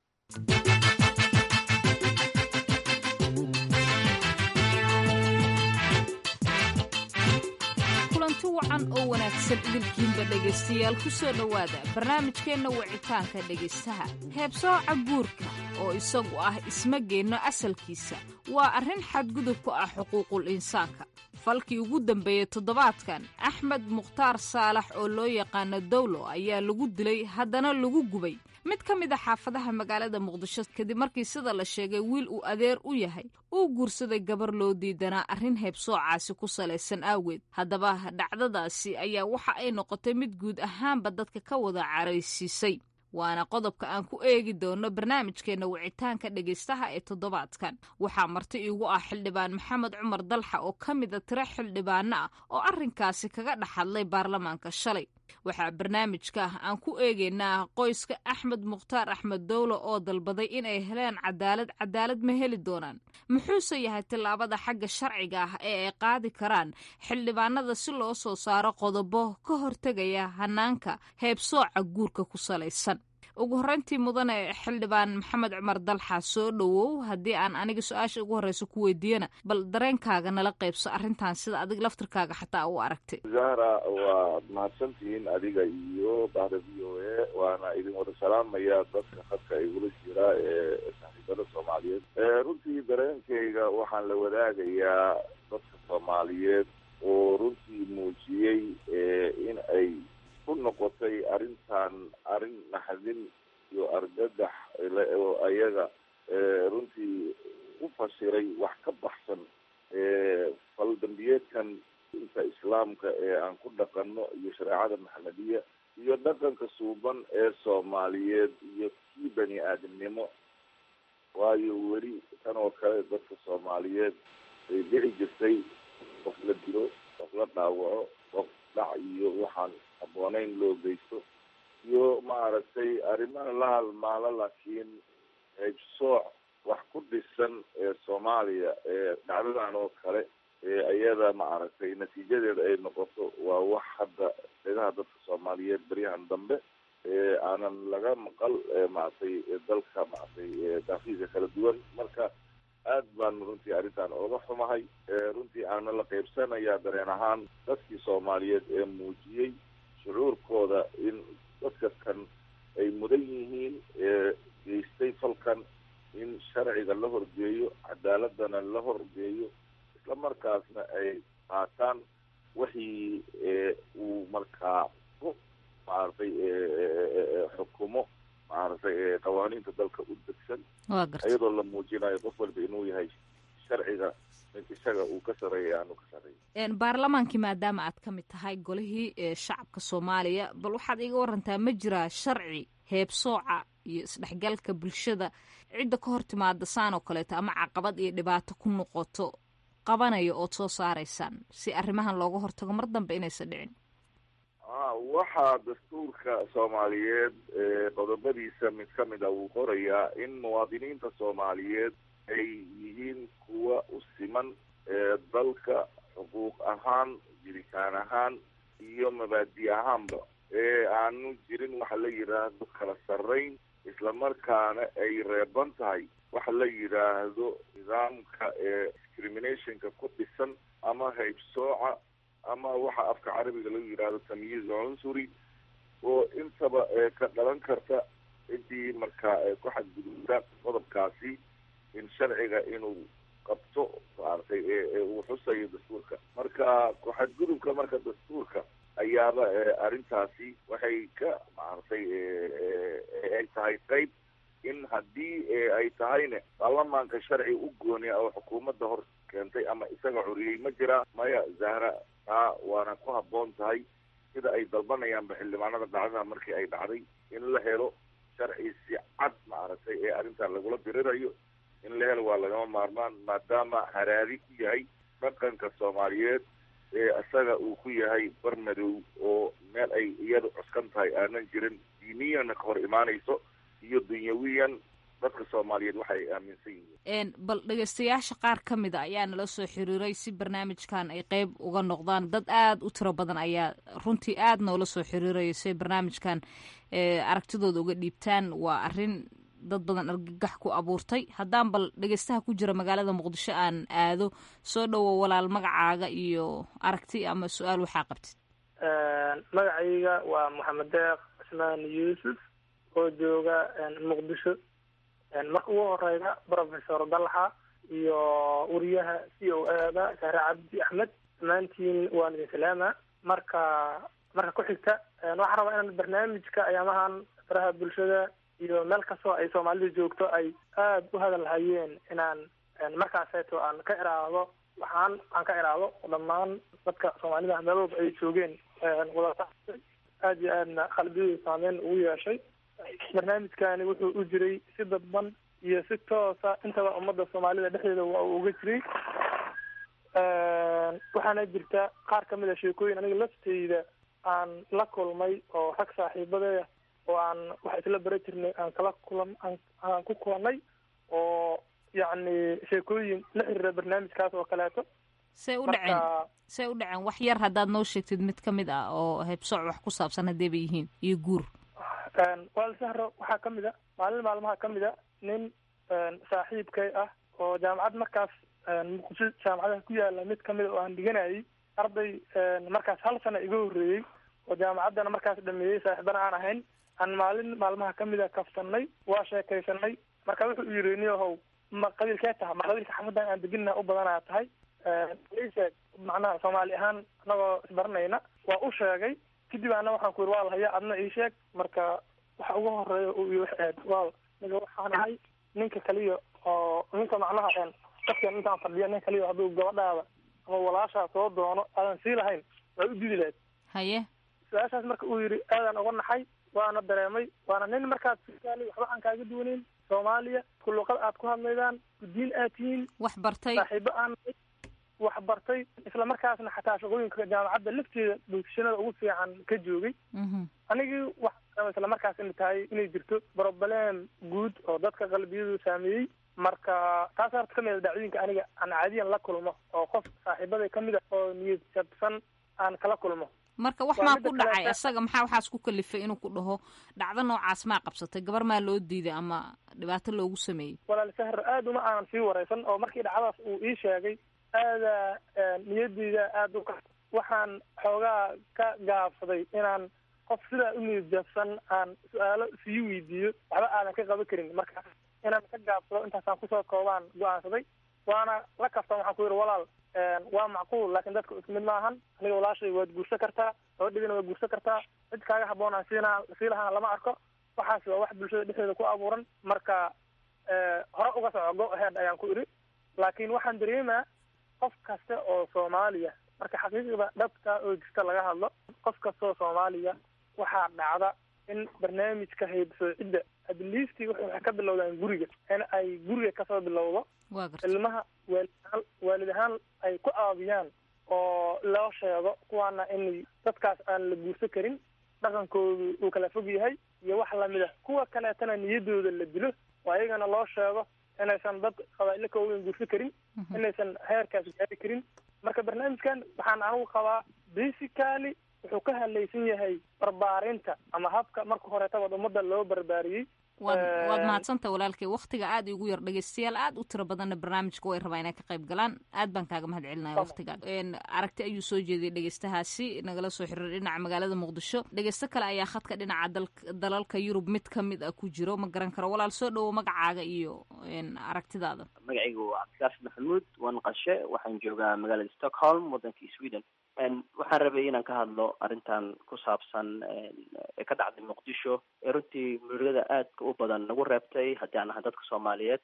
kulanti wacan oo wanaagsan idinkiinba dhegaystayaal ku soo dhowaada barnaamijkeenna wicitaanka dhegaystaha heebsooca guurka oo isagu ah ismageenno asalkiisa waa arrin xadgudub ku ah xuquuqul insaanka falkii ugu dambeeyey toddobaadkan axmed mukhtaar saalax oo loo yaqaano dawlo ayaa lagu dilay haddana lagu gubay mid ka mid a xaafadaha magaalada muqdisho kadib markii sida la sheegay wiil uu adeer u yahay uu guursaday gabar loo diidanaa arrin heebsoocaasi ku salaysan aaweed haddaba dhacdadaasi ayaa waxa ay noqotay mid guud ahaanba dadka ka wada caraysiisay waana qodobka aan ku eegi doono barnaamijkeenna wicitaanka dhegaystaha ee toddobaadkan waxaa marti iigu ah xildhibaan maxamed cumar dalxa oo ka mid a tiro xildhibaano ah oo arrinkaasi kaga dhex hadlay baarlamaanka shalay waxaa barnaamijka aan ku eegaynaa qoyska axmed mukhtaar axmed dowlo oo dalbaday inay heleen cadaalad cadaalad ma heli doonaan muxuuse yahay tillaabada xagga sharciga ah ee ay qaadi karaan xildhibaanada si loo soo saaro qodobo ka hortegaya hanaanka heebsooca guurka ku salaysan ugu horreyntii mudane xildhibaan maxamed cumar dalxa soo dhowow haddii aan aniga su-aasha ugu horreysa ku weydiiyana bal dareenkaaga nala qaybso arrintan sida adig laftirkaaga xataa u aragtay zahra waad mahadsantihiin adiga iyo bahda v o a waana idin wada salaamaya dadka khadka igula jira ee saaxiibada soomaaliyeed runtii dareenkayga waxaan la wadaagayaa dadka soomaaliyeed oo runtii muujiyey in ay ku noqotay arrintan arrin naxdin iyo argagax oo ayaga runtii u fasiray wax ka baxsan fal dambiyeedkan inta islaamka ee aan ku dhaqanno iyo shareecada maxamediya iyo dhaqanka suuban ee soomaaliyeed iyo kii bani aadamnimo waayo weli tan oo kale dadka soomaaliyeed ay dhici jirtay qof la dilo qof la dhaawaco qof dhac iyo waxaan habbooneyn loo geysto iyo maaragtay arrimaha la halmaalo laakiin heybsooc wax ku dhisan ee soomaaliya ee dhacdadan oo kale ee iyada maaragtay natiijadeeda ay noqoto waa wax hadda dhegaha dadka soomaaliyeed beryahan dambe ee aanan laga maqal maaragtay dalka maaragtay daafiisa kala duwan marka aad baan runtii arrintan ooga xumahay runtii aana la qaybsanayaa dareen ahaan dadkii soomaaliyeed ee muujiyey shucuurkooda in dadka kan ay mudan yihiin ee geystay falkan in sharciga la horgeeyo cadaaladana la horgeeyo isla markaasna ay qaataan wixii uu markaa ku maaragtay xukumo maaragtay qawaaniinta dalka u degsan iyadoo la muujinayo qof walba inuu yahay sharciga mid isaga uu ka sareeya aanu ka sareeya baarlamaankii maadaama aad ka mid tahay golihii shacabka soomaaliya bal waxaad iga warantaa ma jiraa sharci heebsooca iyo isdhexgalka bulshada cidda ka hor timaada saan oo kaleeto ama caqabad iyo dhibaato ku noqoto qabanaya ood soo saaraysaan si arrimahan looga hortago mar dambe inaysan dhicin waxaa dastuurka soomaaliyeed qodobadiisa mid ka mid a wuu qorayaa in muwaadiniinta soomaaliyeed ay yihiin kuwa u siman dalka xuquuq ahaan jiritaan ahaan iyo mabaadi ahaanba ee aanu jirin waxa la yidhaahdo kala sarrayn islamarkaana ay reeban tahay waxa la yidhaahdo nidaamka ee discriminationka ku dhisan ama haybsooca ama waxa afka carabiga lagu yidhaahdo tamyiiz cunsuri oo intaba ka dhalan karta ciddii markaa ku xadgudubta qodobkaasi in sharciga inuu qabto maaragtay uu xusayo dastuurka marka ku-xadgudubka marka dastuurka ayaaba arrintaasi waxay ka maaragtay ay tahay qayb in haddii ay tahayne baarlamaanka sharci u gooniya oo xukuumadda hor keentay ama isaga curiyey ma jira maya zahra taa waana ku habboon tahay sida ay dalbanayaanba xildhibaanada dhacdada markii ay dhacday in la helo sharci si cad maaragtay ee arrintan lagula dirirayo in la helo waa lagama maarmaan maadaama haraadi ku yahay dhaqanka soomaaliyeed ee isaga uu ku yahay bar madow oo meel ay iyadu cuskan tahay aanan jirin diiniyana ka hor imaanayso iyo dunyawiyan dadka soomaaliyeed waxay aaminsan yihiin bal dhegeystayaasha qaar ka mid a ayaa nala soo xiriiray si barnaamijkan ay qeyb uga noqdaan dad aada u tiro badan ayaa runtii aada noola soo xiriiraya si ay barnaamijkan aragtidooda uga dhiibtaan waa arrin dad badan argagax ku abuurtay haddaan bal dhegeystaha ku jira magaalada muqdisho aan aado soo dhowo walaal magacaaga iyo aragti ama su-aal waxaa qabtid magacayga waa maxamed deeq cismaan yuusuf oo jooga muqdisho marka ugu horeyda professor dalxa iyo wariyaha c o ada shahre cabdi axmed dhammaantiin waan idin salaama marka marka ku xigta waxaan rabaa inaan barnaamijka ayaamahan faraha bulshada iyo meel kastoo ay soomaalida joogto ay aada u hadal hayeen inaan markaaseeto aan ka iraado waxaan aan ka iraado dhammaan dadka soomaalida meelooba ay joogeen wadata aada iyo aadna qalbiyadu saameyn ugu yeeshay barnaamijkani wuxuu u jiray si dadban iyo si toosa intaba ummadda soomaalida dhexdeeda waa uu uga jiray waxaana jirta qaar kamid a sheekooyin aniga lafteyda aan la kulmay oo rag saaxiibadeeda oo aan wax isla bara jirnay aan kala kulan aan ku kulannay oo yacni sheekooyin la xiriira barnaamijkaas oo kaleeto say u dhaceen say u dhaceen wax yar haddaad noo sheegtid mid ka mid ah oo heebsooc wax ku saabsan haddee bay yihiin iyo guur wal sahro waxaa kamid a maalin maalmaha kamid a nin saaxiibkay ah oo jaamacad markaas muqdisho jaamacadaha ku yaala mid kamid a oo aan dhiganayay arday markaas hal sana iga horreeyey oo jaamacaddana markaas dhameeyey saaxiibana aan ahayn aan maalin maalmaha kamid a kafsanay waa sheekaysanay marka wuxuu yiri niyahow ma qabiilkee taha ma qabiilka xafadan aan deginna u badanaa tahay isheeg macnaha soomaali ahaan anagoo isbaranayna waa u sheegay kadib ana waxaan ku yiri waa lahaya adna ii sheeg marka waxa ugu horeeya uu ii wax aad waa niga waxaan ahay ninka kaliya oo ninka macnaha dadkan intaan fadhiya nin kaliya hadduu gabadhaada ama walaashaa soo doono aadan sii lahayn waa u didi lahayd haye su-aashaas marka uu yidhi aadaan uga naxay waana dareemay waana nin markaad soomaaliya waxba aan kaaga duwaneyn soomaaliya ku luqad aad ku hadlaydaan gudiin aad tihiin wax bartay saaxiibo aan wax bartay isla markaasna xataa shaqooyinka jaamacadda lafteeda bulshanada ugu fiican ka joogay anigii wax isla markaas ina tahay inay jirto broblem guud oo dadka qalbiyadu saameeyey marka taas horta kamid a dhacdooyinka aniga aan caadiyan la kulmo oo qof saaxiibaday kamid a oo niyad jabsan aan kala kulmo marka wax maa ku dhacay asaga maxaa waxaas ku kalifay inuu ku dhaho dhacdo noocaas maa qabsatay gabar maa loo diiday ama dhibaato loogu sameeyey walaal sahar aad uma aanan sii waraysan oo markii dhacdaas uu ii sheegay aada niyadeyda aada u ka waxaan xoogaa ka gaabsaday inaan qof sidaa u niyad jabsan aan su-aalo sii weydiiyo waxba aadan ka qaban karin marka inaan ka gaabsado intaasaan kusoo koobaan go-aansaday waana la kaftan waxaan ku yidhi walaal waa macquul laakiin dadka isku mid maahan aniga walaashay waad guursan kartaa gabadhidina waad guursan kartaa cid kaaga haboon aan siina sii lahaana lama arko waxaas waa wax bulshada dhexdeeda ku abuuran marka hore uga soco go ahead ayaan ku idhi laakiin waxaan dareemaa qof kasta oo soomaaliya marka xaqiiqda dhabta oo jirta laga hadlo qof kasta oo soomaaliya waxaa dhacda in barnaamijka haybsoocidda adliistii waxay ka bilowdaan guriga in ay guriga kasoo bilowdo ilmaha waalid ahaan waalid ahaan ay ku aabiyaan oo loo sheego kuwaana in dadkaas aan la guursan karin dhaqankoodu uu kala fog yahay iyo wax lamid ah kuwa kaleetana niyadooda la dilo oo ayagana loo sheego inaysan dad qabaa'ilo ka ogeyn guursan karin inaysan heerkaas gaari karin marka barnaamijkan waxaan anigu qabaa basically wuxuu ka hadlaysan yahay barbaarinta ama habka marka horeetaba ummadda loo barbaariyey waad waad mahadsanta walaalkay waktiga aad igu yar dhegeystayaal aad u tiro badanna barnaamijka way rabaa inay ka qayb galaan aad baan kaaga mahad celinaya waktiga aragti ayuu soo jeediyay dhegeystahaasi nagala soo xiriir dhinaca magaalada muqdisho dhegeysto kale ayaa khadka dhinaca dalalka yurub mid ka mid a ku jiro ma garan karo walaal soo dhowo magacaaga iyo aragtidaada magacaygu waa cabdikaaf maxamuud waan qashe waxaan joogaa magaalada stockholm waddankii sweden waxaan rabay inaan ka hadlo arrintan ku saabsan ee ka dhacday muqdisho ee runtii murugada aadka u badan nagu reebtay haddii aan ahay dadka soomaaliyeed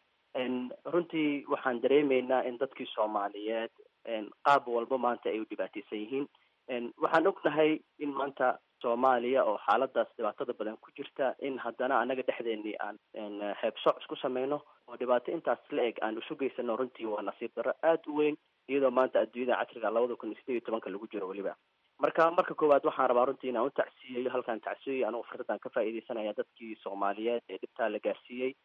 runtii waxaan dareemeynaa in dadkii soomaaliyeed qaab walba maanta ay u dhibaateysan yihiin waxaan ognahay in maanta soomaaliya oo xaaladaas dhibaatada badan ku jirta in haddana anaga dhexdeenii aan heebsoc isku sameyno oo dhibaato intaas la eg aan isu geysano runtii waa nasiib darro aada u weyn iyadoo maanta adduunyada casriga labada kun iyo sideed iyo tobanka lagu jiro weliba marka marka koowaad waxaan rabaa runtii inaan u tacsiyeyo halkaan tacsiyeyo anigu fursadaan ka faa'iideysanaya dadkii soomaaliyeed ee dhibtaa la gaarsiiyey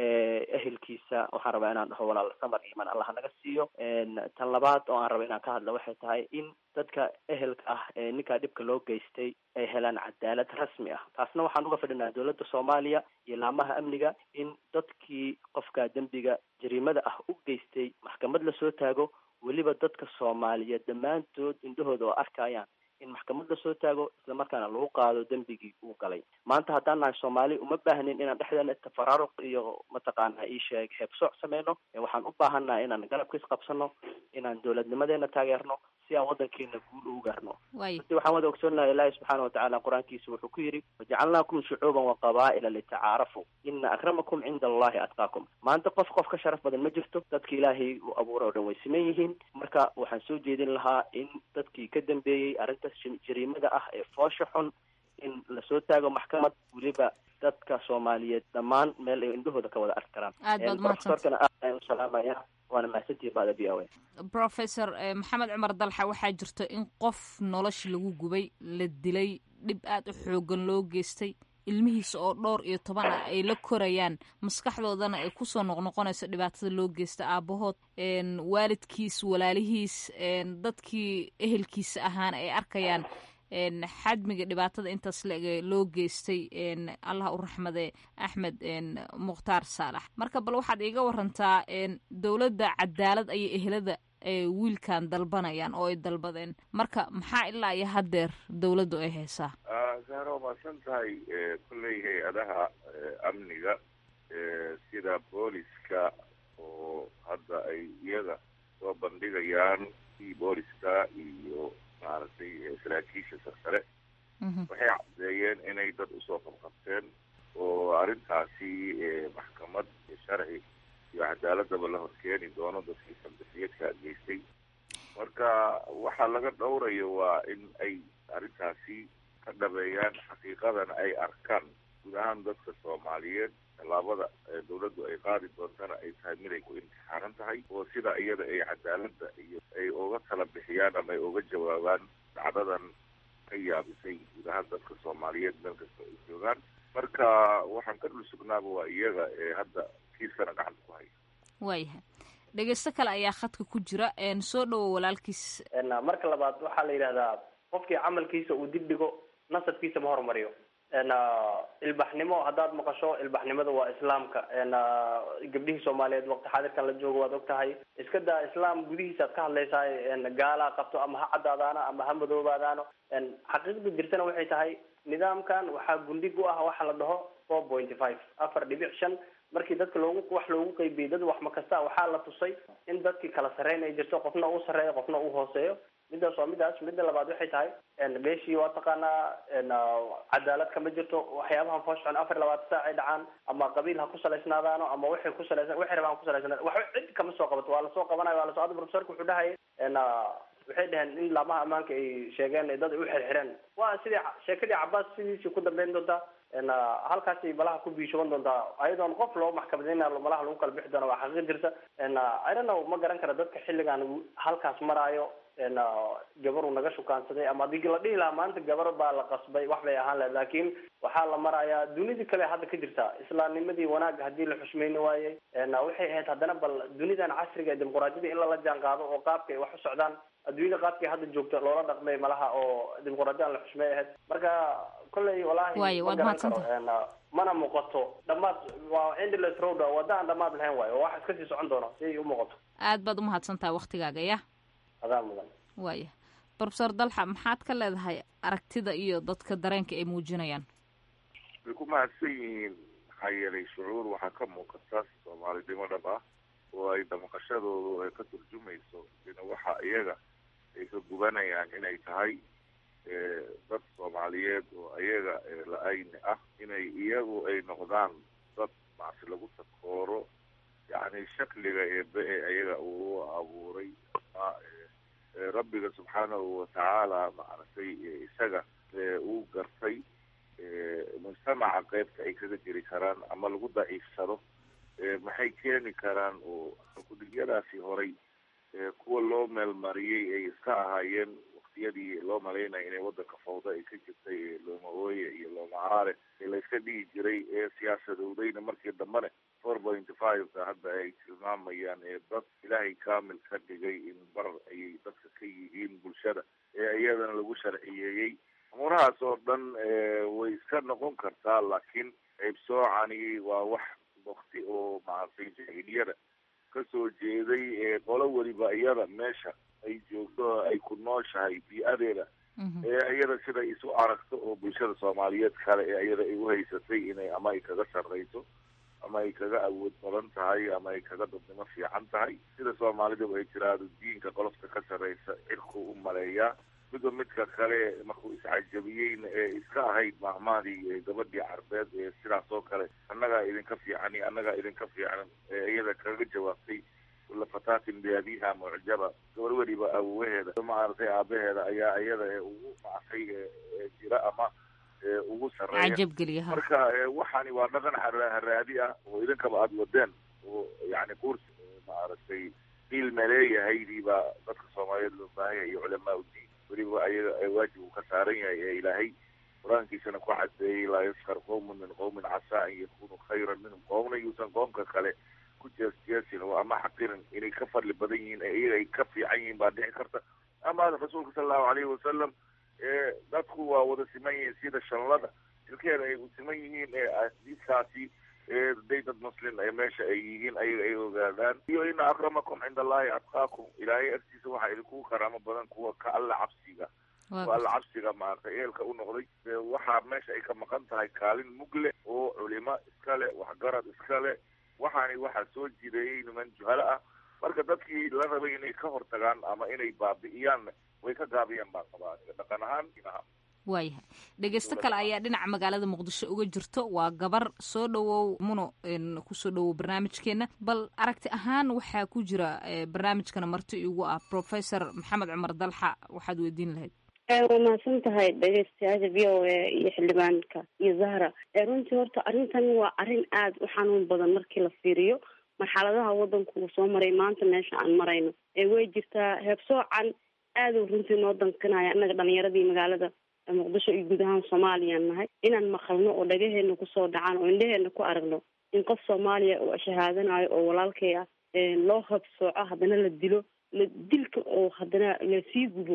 ehelkiisa waxaan rabaa inaan dhaho walaal samar iman allah naga siiyo tan labaad oo aan raba inaan ka hadla waxay tahay in dadka ehelka ah ee ninkaa dhibka loo geystay ay helaan cadaalad rasmi ah taasna waxaan uga fadhinaa dowladda soomaaliya iyo laamaha amniga in dadkii qofka dembiga jariimada ah u geystay maxkamad lasoo taago weliba dadka soomaaliyeed dhammaantood indhahooda oo arkayaan in maxkamad lasoo taago islamarkaana lagu qaado dembigii uu galay maanta haddaan nahay soomaali uma baahnin inaan dhexdeena tafaraaruq iyo mataqaana ii sheeg heebsooc sameyno waxaan u baahannaha inaan garabka isqabsano inaan dowladnimadeena taageerno si aan waddankeena guul ugu gaarno runtii waxaan wada ogsoonahay ilaahi subxaana watacaala qur-aankiisa wuxuu ku yidhi wajacalnaakum shucuuban wa qabaa'ila litacaarafu ina akramakum cinda allahi atqaakum maanta qof qof ka sharaf badan ma jirto dadka ilaahay uu abuura oo dhan way siman yihiin marka waxaan soo jeedin lahaa in dadkii ka dambeeyey arrintaas jariimada ah ee foosha xun in lasoo taago maxkamad weliba dadka soomaaliyeed dhammaan meel ay indhahooda ka wada arki karaan aad baad profesorkana aad ayaan u salaamaya waana mahadsantihi bada v o a professor maxamed cumar dalxa waxaa jirto in qof nolosha lagu gubay la dilay dhib aada u xoogan loo geystay ilmihiisa oo dhowr iyo toban ah ay la korayaan maskaxdoodana ay kusoo noqnoqonayso dhibaatada loo geysta aabahood waalidkiis walaalihiis dadkii ehelkiisa ahaan ay arkayaan xadmiga dhibaatada intaas laeg loo geystay allah u raxmade axmed mukhtaar saalax marka bal waxaad iiga warantaa dowladda cadaalad ayay ehelada wiilkan dalbanayaan oo ay dalbadeen marka maxaa ilaa iyo haddeer dowladdu ay haysaa zahra waa mahadsan tahay kolley hay-adaha amniga sida booliska oo hadda ay iyaga soo bandhigayaan i booliska iyo maaragtay saraakiisha sarsare waxay caddeeyeen inay dad usoo qabqabteen oo arrintaasi maxkamad sharci iyo cadaaladaba la horkeeni doono dadkii saldafiyadka geystay marka waxaa laga dhowrayo waa in ay arrintaasi ka dhabeeyaan xaqiiqadana ay arkaan guud ahaan dadka soomaaliyeed tallaabada dawladdu ay qaadi doontana ay tahay mid ay ku imtixaanan tahay oo sida iyada ay cadaaladda iyo ay uga tala bixiyaan ama ay uga jawaabaan dhacdadan ka yaabisay guud ahaan dadka soomaaliyeed meel kasta ay joogaan marka waxaan ka dhul sugnaaba waa iyaga ee hadda kiiskana gacanta ku haya waayahay dhegeysto kale ayaa khadka ku jira soo dhowo walaalkiis marka labaad waxaa la yidhahdaa qofkii camalkiisa uu dib dhigo nasabkiisa ma horumariyo ilbaxnimo haddaad maqasho ilbaxnimada waa islaamka gabdhihii soomaaliyeed waqti xaadirkan la joogo waad og tahay iska daa islaam gudihiisaad ka hadlaysaa gaalaa qabto ama ha caddaadaano ama ha madoobaadaano xaqiiqda jirtana waxay tahay nidaamkan waxaa gundhig u ah waxa la dhaho four pointy five afar dhibic shan markii dadka loogu wax loogu qeybiyey dad wax ma kasta waxaa la tusay in dadkii kala sarreyn ay jirto qofna uu sarreeyo qofna uu hooseeyo midaas waa midaas midda labaad waxay tahay meeshii waa taqaanaa cadaalad kama jirto waxyaabahan foosxon afar iyo labaatan saac ay dhacaan ama qabiil ha ku salaysnaadaano ama waxay ku salaysan waxay rabaan ku salaysnaa waxba cid kama soo qabato waa lasoo qabanayo waa lasoo ada profesorka wuxuu dhahaya waxay dhaheen in laamaha ammaanka ay sheegeen dad ay u xirxireen waa sidii sheekadii cabaas sidiisii ku dambeyn doontaa halkaasay malaha ku biishoban doontaa ayadoon qof loo maxkamadeyna malaha lagu kala bixi doona waa xaqiiq jirta i don't know ma garan kara dadka xilligan halkaas maraayo gabar uu naga shukaansaday ama hadii la dhihi lahaa maanta gabar baa la qasbay wax bay ahaan lahayd laakiin waxaa la marayaa dunidii kale hadda ka jirta islaamnimadii wanaagga hadii la xushmeyni waayey waxay ahayd haddana bal dunidan casriga ee dimuquraadiyada in lala jaan qaado oo qaabka ay wax u socdaan adduunyada qaabkii hadda joogta loola dhaqmay malaha oo dimuquraadiyadan la xushmey ahayd marka kolley walahi ma garan karo mana muuqato dhamaad waa endless road wadda aan dhamaad lahayn waayo oo wax iska sii socon doono si ay u muuqato aad baad umahadsan tahay waktigaaga ya adaa mudan waaya profesor dalxa maxaad ka leedahay aragtida iyo dadka dareenka ay muujinayaan way ku mahadsan yihiin maxaa yeelay shucuur waxaa ka muuqata soomaalinimo dhab ah oo ay damaqashadoodu ay ka turjumayso in waxa iyaga ay ka gubanayaan inay tahay dad soomaaliyeed oo iyaga la-ayni ah inay iyagu ay noqdaan dad macsi lagu takooro yacni shakliga eebe ee iyaga uu abuuray ama rabbiga subxaanahu watacaala maaragtay isaga uu gartay mujtamaca qeybta ay kaga jiri karaan ama lagu daciifsado maxay keeni karaan oo kudigyadaasi horay kuwa loo meelmariyey ay iska ahaayeen waktiyadii loo malaynaya inay wadanka fawda ay ka jirtay loomahooye iyo loomacaare ee layska dhihi jiray ee siyaasadowdayna markii dambene four pointy five-ka hadda ay tilmaamayaan ee dad ilaahay kaamil ka dhigay in bar ayay dadka ka yihiin bulshada ee iyadana lagu sharciyeeyey umuurahaas oo dhan way iska noqon kartaa laakiin qayb soocani waa wax wakti oo maaragtay jahiliyada kasoo jeeday ee qolo weliba iyada meesha ay joogto ay ku nooshahay bii-adeeda ee iyada sida isu aragto oo bulshada soomaaliyeed kale ee iyada ay uhaysatay inay ama ay kaga sarreyso ama ay kaga awood badan tahay ama ay kaga dadnimo fiican tahay sida soomaalidu ay tiraahdo diinka qolofta ka sarreysa cirku u maleeyaa midba midka kale markuu iscajabiyeyna ee iska ahayd maahmaadii gabadhii carbeed ee sidaas oo kale annagaa idinka fiican iyo annagaa idinka fiican ee iyada kaga jawaabtay kula fataatin biabiha mucjaba gabar weliba awowaheeda maaragtay aabaheeda ayaa iyada ee ugu macfay ee jira ama ugu sarreeya marka waxaani waa dhaqan haraadi ah oo idinkaba aada wadeen oo yani quurs maaragtay ilma leeyahaydiibaa dadka soomaaliyeed loo baahanya iyo culamaa udiin weliba ayaga waajib uu ka saaran yahay ee ilaahay qur-aankiisana ku cadeeyey laa yaskar qowmun min qowmin casaa an yakunu khayran minhum qoomna yuusan qoomka kale ku jeesjeesin oo ama xaqirin inay ka fadli badan yihiin ee iyaga ay ka fiican yihiin baa dhici karta ama rasuulka sala allahu alayhi wasalam ee dadku waa wada siman yihiin sida shanlada ilkeeda ay siman yihiin ee adiiskaasi ee day dad muslim ee meesha ay yihiin ayaga ay ogaadaan iyo ina akramakum cinda allahi atqaakum ilaahay agtiisa waxaa idinku karaamo badan kuwa ka alla cabsiga kuwa alla cabsiga maaragtay eelka u noqday waxaa meesha ay ka maqan tahay kaalin mugle oo culimo iskale waxgarad iskale waxaani waxaa soo jireeyey niman juhalo ah marka dadkii la rabay inay ka hortagaan ama inay baabi'iyaan way ka gaabiyaan baan qabaa dhaqan ahaan inaha waayahay dhegeysto kale ayaa dhinaca magaalada muqdisho uga jirto waa gabar soo dhowow muno kusoo dhowow barnaamijkeena bal aragti ahaan waxaa ku jira barnaamijkana marti igu ah professor maxamed cumar dalxa waxaad weydiin lahayd waa mahadsan tahay dhegeystayaasha v o a iyo xildhibaanka iyo zahra runtii horta arrintan waa arrin aada u xanuun badan markii la fiiriyo marxaladaha wadanku uu soo maray maanta meesha aan marayno way jirtaa heebsoocan aada u runtii noo dankanaya annaga dhalinyaradii magaalada muqdisho iyo guud ahaan soomaaliyaan nahay inaan maqalno oo dhagaheena kusoo dhacaan oo indhaheena ku aragno in qof soomaaliya oo shahaadanayo oo walaalkay ah loo habsooco haddana la dilo la dilka oo haddana lasii gubo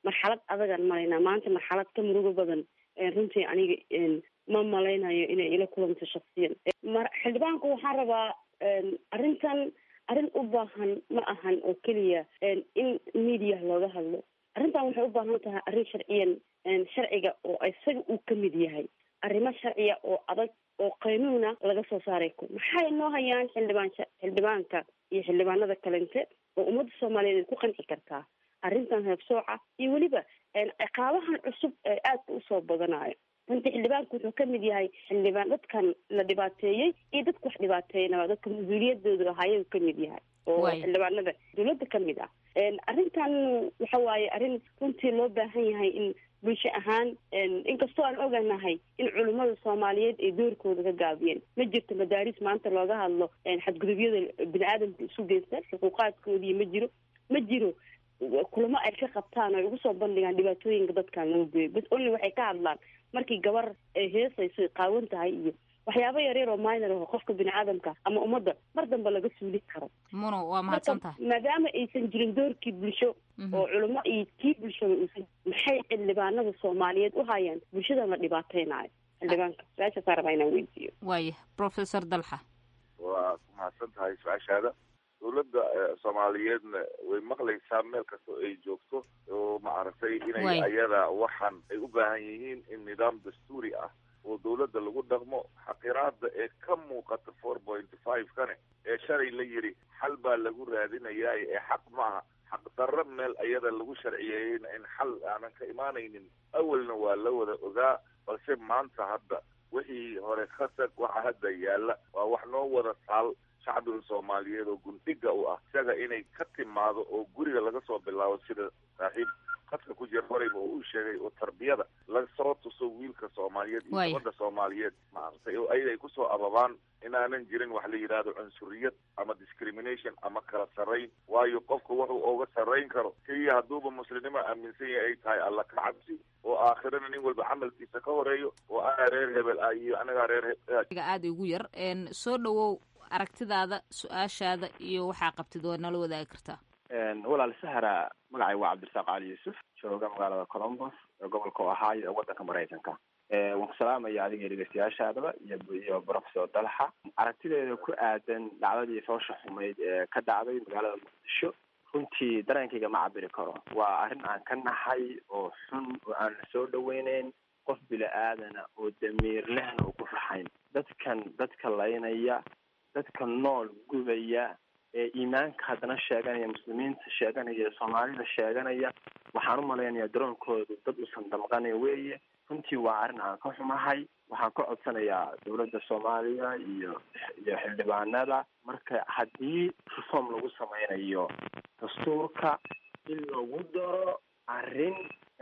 marxalad adagaan maraynaa maanta marxalad ka murugo badan runtii aniga ma malaynayo inay ila kulanto shaksiyan mar xildhibaanku waxaan rabaa arrintan arrin u baahan ma ahan oo keliya in media looga hadlo arrintan waxay u baahan tahay arrin sharciyan sharciga oo isaga uu ka mid yahay arrimo sharciya oo adag oo qaynuuna laga soo saaray ku maxay noo hayaan xildhibaan xildhibaanka iyo xildhibaanada kalente oo ummadda soomaaliyeed ay ku qanci kartaa arrintan heebsooca iyo weliba ciqaabahan cusub ee aadka usoo badanayo runtii xildhibaanku wuxuu ka mid yahay xildhibaan dadkan la dhibaateeyey iyo dadka wax dhibaateeynaba dadka mas-uuliyadooda ahaayagu ka mid yahay oo xildhibaanada dawladda ka mid ah arrintan waxa waaye arrin runtii loo baahan yahay in bulsho ahaan inkastoo aan oganahay in culimmada soomaaliyeed ay doorkooda ka gaabiyeen ma jirto madaaris maanta looga hadlo xadgudubyada bini aadamka isu geysta xuquuqaadkoodii ma jiro ma jiro kulamo ay ka qabtaan oo ay ugu soo bandhigaan dhibaatooyinka dadkan laga gooyo bas only waxay ka hadlaan markii gabar ay heesayso qaawan tahay iyo waxyaabo yaryar oo minor aho qofka bini aadamka ama ummadda mar dambe laga suuli karo muno waa mahadsan tahay maadaama aysan jirin doorkii bulsho oo culamo iyo kii bulshada uusan maxay xildhibaanada soomaaliyeed u hayaan bulshadan la dhibaateynayo xildhibaanka su-aashaasaa rabaa inaan weydiiyo waaya professor dalxa waa ku mahadsan tahay su-aashaada dawladda soomaaliyeedna way maqlaysaa meel kastoo ay joogto oo maaragtay inay ayada waxaan ay u baahan yihiin in nidaam dastuuri ah oo dawladda lagu dhaqmo xaqiraada ee ka muuqata four point five kane ee shalay la yidhi xal baa lagu raadinayaa ee xaq maaha xaqdarro meel ayada lagu sharciyeeyeyna in xal aanan ka imaanaynin awalna waa la wada ogaa balse maanta hadda wixii hore ka tag waxa hadda yaalla waa wax noo wada taal shacbiga soomaaliyeed oo gundhiga u ah isaga inay ka timaado oo guriga laga soo bilaabo sida saaxiib khadka ku jira horeyba oo uu sheegay oo tarbiyada lasoo tuso wiilka soomaaliyeed iyo gabadha soomaaliyeed maaragtay oo ayada ay kusoo ababaan inaanan jirin wax la yidhaahdo cunsuriyad ama discrimination ama kala sarrayn waayo qofka wuxuu oga sarrayn karo keliya hadduuba muslimnimo aaminsan yahay ay tahay alla ka cabsi oo aakhirana nin walba camalkiisa ka horeeyo oo anaa reer hebel ah iyo anagaa reer hebel aada igu yar soo dhawow aragtidaada su-aashaada iyo waxaa qabtid waa nala wadaagi kartaa walaal sahra magacay waa cabdirasaaq cali yuusuf jooga magaalada colombos ee gobolka ohio ee waddanka maraykanka waan ku salaamaya adiga dhegeystayaashaadaba iyo iyo professor dalxa aragtideeda ku aadan dhacdadii foosha xumayd ee ka dhacday magaalada muqdisho runtii dareenkayga ma cabiri karo waa arrin aan ka nahay oo xun oo aan la soo dhaweyneyn qof bila aadana oo damiir lehna uu ku raxayn dadkan dadka laynaya dadka nool gubaya ee iimaanka haddana sheeganaya muslimiinta sheeganaya soomaalida sheeganaya waxaan u malaynayaa daroonkoodu dad usan damqanayn weeye runtii waa arrin aan ka xumahay waxaan ka codsanayaa dawladda soomaaliya iyo iyo xildhibaanada marka haddii reform lagu sameynayo dastuurka in lagu daro arrin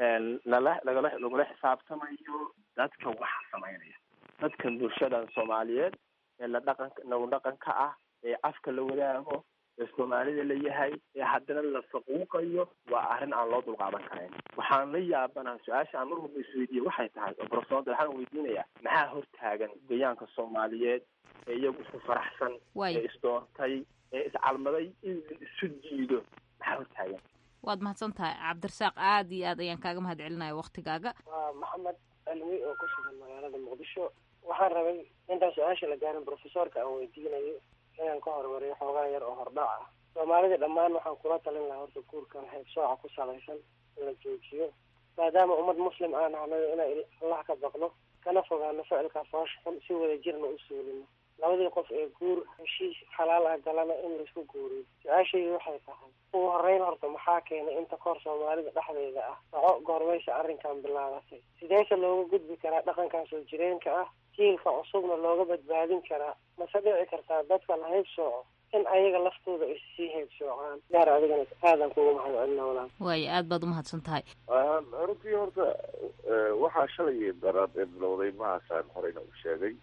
lala lagala lagula xisaabtamayo dadka waxa sameynaya dadkan bulshadan soomaaliyeed ee la dhaqanka nagu dhaqanka ah ee afka la wadaago ee soomaalida la yahay ee haddana la faquuqayo waa arrin aan loo dulqaadan karayn waxaan la yaabanaha su-aasha aan mar walba isweydiiye waxay tahay oo profesor waxaan weydiinayaa maxaa hortaagan gayaanka soomaaliyeed ee iyagu isku faraxsan ee isdoortay ee iscalmaday in isu jiido maxaa hortaagan waad mahadsan tahay cabdirasaaq aada iyo aad ayaan kaaga mahad celinaya waktigaaga waa maxamed alwi oo ku sugan magaalada muqdisho waxaan rabay intaan su-aasha la gaarin profesorka aan weydiinayo inaan ka hormariyo xoogaa yar oo hordhac ah soomaalida dhammaan waxaan kula talin lahaa horta guurkan haybsooca ku salaysan in la joojiyo maadaama ummad muslim aan ahnayo inay allah ka baqno kana fogaano ficilka foosh xun si wada jirna u suulino labadii qof ee guur heshiis xalaal ah galana in laisku guuriyo su-aashaydu waxay tahay ugu horeyn horta maxaa keenay inta koor soomaalida dhexdeeda ah soco goormaysa arrinkan bilaabatay sideese looga gudbi karaa dhaqankan soo jireenka ah jiilka cusubna looga badbaadin karaa mase dhici kartaa dadka la hayb sooco in ayaga laftooda ay sii hayb soocaan gaar adigana aadan kugu mahad celina walaal waayo aad baad umahadsan tahay runtii horta waxaa shalay daraad ee bilowday mahaasaan horeyna u sheegay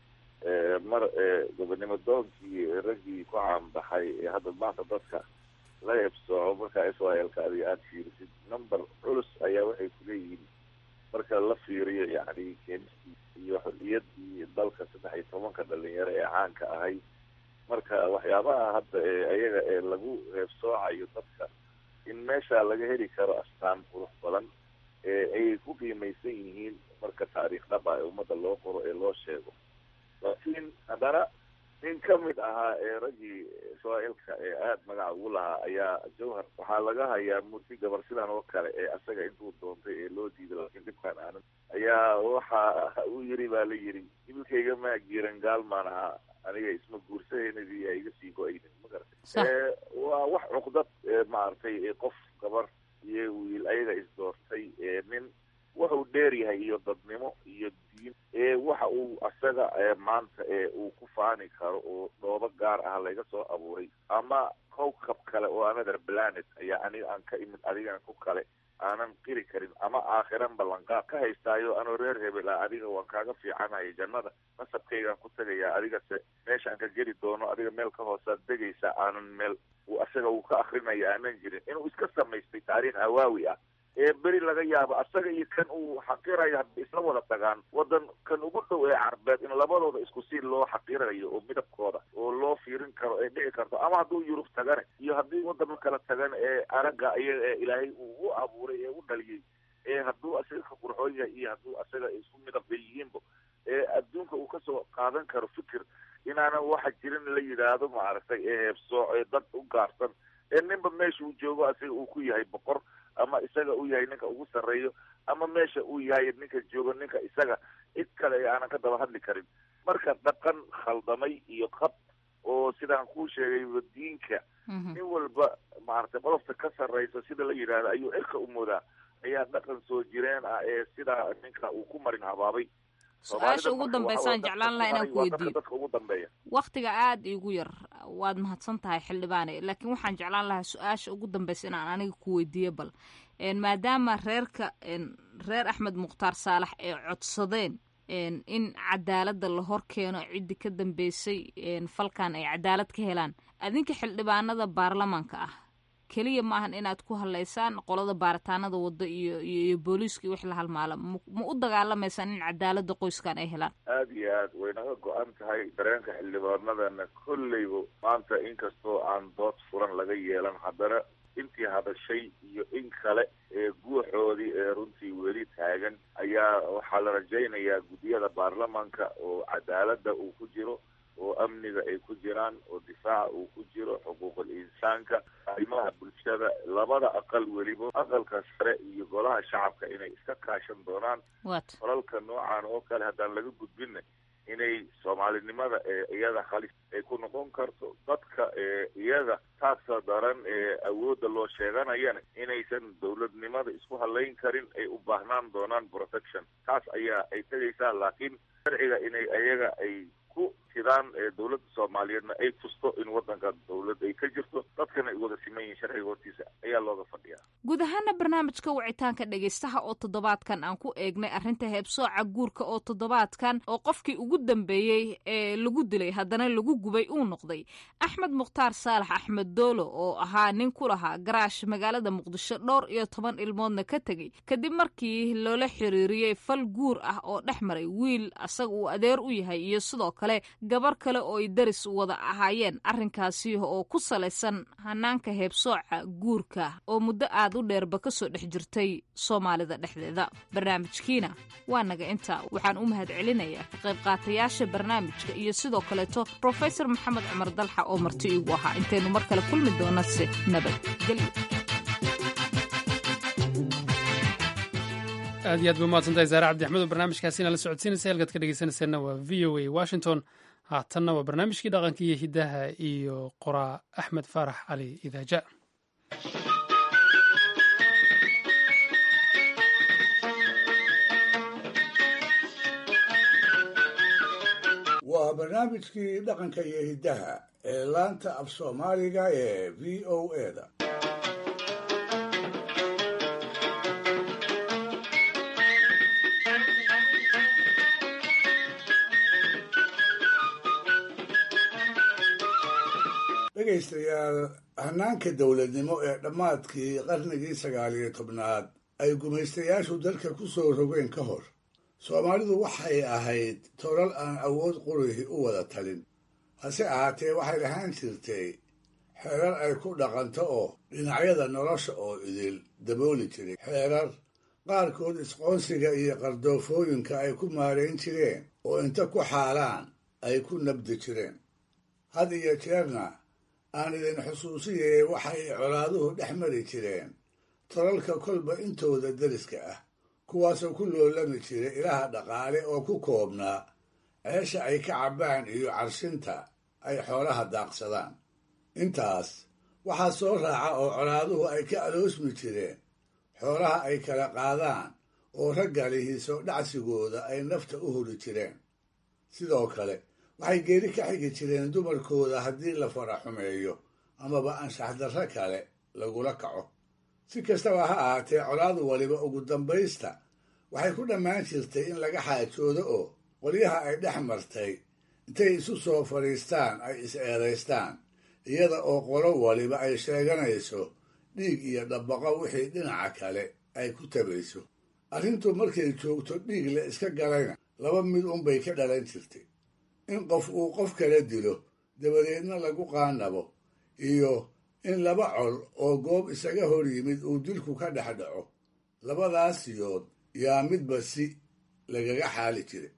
mar gobonimo doonkii raggii ku caanbaxay ee hadda maanta dadka la heebsooco markaa israelka adiga aada fiirisid number culus ayaa waxay kuleeyihiin marka la fiiriyo yani keenistii iyo xorriyadii dalka saddex iyo tobanka dhalinyaro ee caanka ahay marka waxyaabaha hadda ee ayaga ee lagu heebsoocayo dadka in meesha laga heli karo astaan qurux badan ee ay ku qiimaysan yihiin marka taariikh dhaba ee ummadda loo qoro ee loo sheego laakiin haddana nin ka mid ahaa ee raggii israa'iilka ee aada magaca ugu lahaa ayaa jawhar waxaa laga hayaa murti gabar sidan oo kale ee asaga intuu doontay ee loo diiday laakiin dhibkaan aanan ayaa waxa uu yiri baa la yiri ibilkayga maa giiran gaalmaan ahaa aniga isma guursahaynadii yaa iga sii go-aynin ma garatay waa wax cuqdad maaragtay qof gabar iyo wiil ayaga isdoortay nin wuxuu dheer yahay iyo dadnimo iyo diin ee waxa uu asaga maanta ee uu ku faani karo oo dhoobo gaar ah laga soo abuuray ama kowkab kale oo another planet ayaa aniga aan ka imid adigana ku kale aanan qiri karin ama aakhiran ballanqaad ka haystaayo anoo reer hebel ah adiga waan kaaga fiicanaya jannada nasabkaygaan ku tagayaa adigase meeshaan ka geli doono adiga meel ka hoosaad degaysaa aanan meel uu asaga uu ka akrinaya aanan jirin inuu iska samaystay taariikh hawaawi ah ee beri laga yaabo asaga iyo kan uu xaqirayo hadday isla wada tagaan wadan kan ugu dhow ee carbeed in labadooda isku si loo xaqirayo oo midabkooda oo loo fiirin karo ee dhici karto ama hadduu yurub tagane iyo haddii wadamo kala tagan ee aragga iyaga ee ilaahay uu u abuuray ee u dhaliyey ee hadduu asaga ka qurxoon yahay iyo hadduu asaga isku midab bay yihiinba ee adduunka uu kasoo qaadan karo fikir inaanan waxa jirin la yidhaahdo maaragtay ee heebsooc ee dad u gaarsan ee ninba meesha uu joogo asaga uu ku yahay boqor ama isaga uu yahay ninka ugu sarreeyo ama meesha uu yahay ninka joogo ninka isaga cid kale ee aanan ka daba hadli karin marka dhaqan khaldamay iyo qab oo sidaan kuu sheegay diinka nin walba maaragtay qodobta ka sarreysa sida la yidhaahdo ayuu cirka u moodaa ayaa dhaqan soo jireen ah ee sidaa ninka uu ku marin habaabay su-aasha ugu dambeysaan jeclaan laha inaan ku weydiiyo dadka ugu dambeeya waktiga aada iigu yar waad mahadsan tahay xildhibaane laakiin waxaan jeclaan lahaa su-aasha ugu dambeysa inaan aniga ku weydiiyo bal maadaama reerka reer axmed mukhtaar saalax ay codsadeen in cadaaladda la hor keeno ciddii ka dambeysay falkan ay cadaalad ka helaan adinka xildhibaanada baarlamaanka ah keliya maahan inaad ku hadlaysaan qolada baaritaanada waddo iyo iyo booliiska iyo wix la halmaala ma u dagaalamaysaan in cadaaladda qoyskan ay helaan aada iyo aad way naga go-an tahay dareenka xildhibaanadana kolleyba maanta inkastoo aan dood furan laga yeelan haddana intii hadashay iyo in kale ee guuxoodii ee runtii weli taagan ayaa waxaa la rajaynayaa guddiyada baarlamaanka oo cadaaladda uu ku jiro oo amniga ay ku jiraan oo difaaca uu ku jiro xuquuqul insaanka arrimaha bulshada labada aqal weliba aqalka sare iyo golaha shacabka inay iska kaashan doonaan falalka noocan oo kale haddaan laga gudbinna inay soomaalinimada ee iyada halis ay ku noqon karto dadka ee iyaga taagsa daran ee awoodda loo sheeganayana inaysan dowladnimada isku halayn karin ay u baahnaan doonaan protection taas ayaa ay tegaysaa laakiin sharciga inay iyaga ay ku sidaan dowladda soomaaliyeedna ay tusto in waddanka dowlad ay ka jirto dadkana ay wada siman yihiin sharciga hortiisa ayaa looga fadhiyaa guud ahaana barnaamijka wicitaanka dhegaystaha oo toddobaadkan aan ku eegnay arrinta heebsooca guurka oo toddobaadkan oo qofkii ugu dambeeyey ee lagu dilay haddana lagu gubay uu noqday axmed mukhtaar saalax axmed doolo oo ahaa nin ku lahaa garaash magaalada muqdisho dhowr iyo toban ilmoodna ka tegey kadib markii loola xiriiriyey fal guur ah oo dhex maray wiil asaga uu adeer u yahay iyo sidoo kale gabar kale oo ay daris wada ahaayeen arrinkaasi oo ku salaysan hanaanka heebsooca guurka oo muddo aad u dheerba ka soo dhex jirtay soomaalida dhexdeeda barnaamijkiina waa naga inta waxaan u mahad celinayaa ka qayb qaatayaasha barnaamijka iyo sidoo kaleeto brofesor maxamed cumar dalxa oo marti iigu ahaa intaynu mar kale kulmi doonase nabadgelyo aad iyo aad bay umahadsantahay saare cabdi axmed oo barnaamijkaasina la socodsiinaysa halkaad ka dhegeysanayseena waa v o a washington haatanna waa barnaamijkii dhaqanka iyo hiddaha iyo qoraa axmed faarax cali idaaja waa barnaamijkii dhaqanka iyo hiddaha ee laanta af soomaaliga ee v o eda dhegaystayaal hanaanka dowladnimo ee dhammaadkii qarnigii sagaal iyo tobnaad ay gumaystayaashu dalka ku soo rogeen ka hor soomaalidu waxay ahayd tolal aan awood qurihi u wada talin hase ahaatee waxay lahaan jirtay xeerar ay ku dhaqanto oo dhinacyada nolosha oo idil dabooli jiray xeerar qaarkood isqoonsiga iyo qardoofooyinka ay ku maarayn jireen oo inta ku xaalaan ay ku nabdi jireen had iyo jeerna aan idin xusuusiyay waxay colaaduhu dhex mari jireen tolalka kolba intooda deriska ah kuwaasoo ku loolami jiray ilaha dhaqaale oo ku koobnaa ceesha ay ka cabbaan iyo carshinta ay xoolaha daaqsadaan intaas waxaa soo raaca oo colaaduhu ay ka aloosmi jireen xoolaha ay kala qaadaan oo ragga lihiiso dhacsigooda ay nafta u huri jireen sidoo kale waxay geeri ka xigi jireen dumarkooda haddii la fara xumeeyo amaba anshaxdarro kale lagula kaco si kastaba ha ahaatee colaadu waliba ugu dambaysta waxay ku dhammaan jirtay in laga xaajoodo oo qolyaha ay dhex martay intay isu soo fadhiistaan ay is-eedaystaan iyada oo qolo waliba ay sheeganayso dhiig iyo dhabbaqo wixii dhinaca kale ay ku tabayso arrintu markay joogto dhiig la iska galayna laba mid unbay ka dhalan jirtay in qof uu qof kala dilo dabadeedna lagu qaanabo iyo in laba col oo goob isaga hor yimid uu dilku ka dhex dhaco labadaas yood yaa midba si lagaga xaali jiray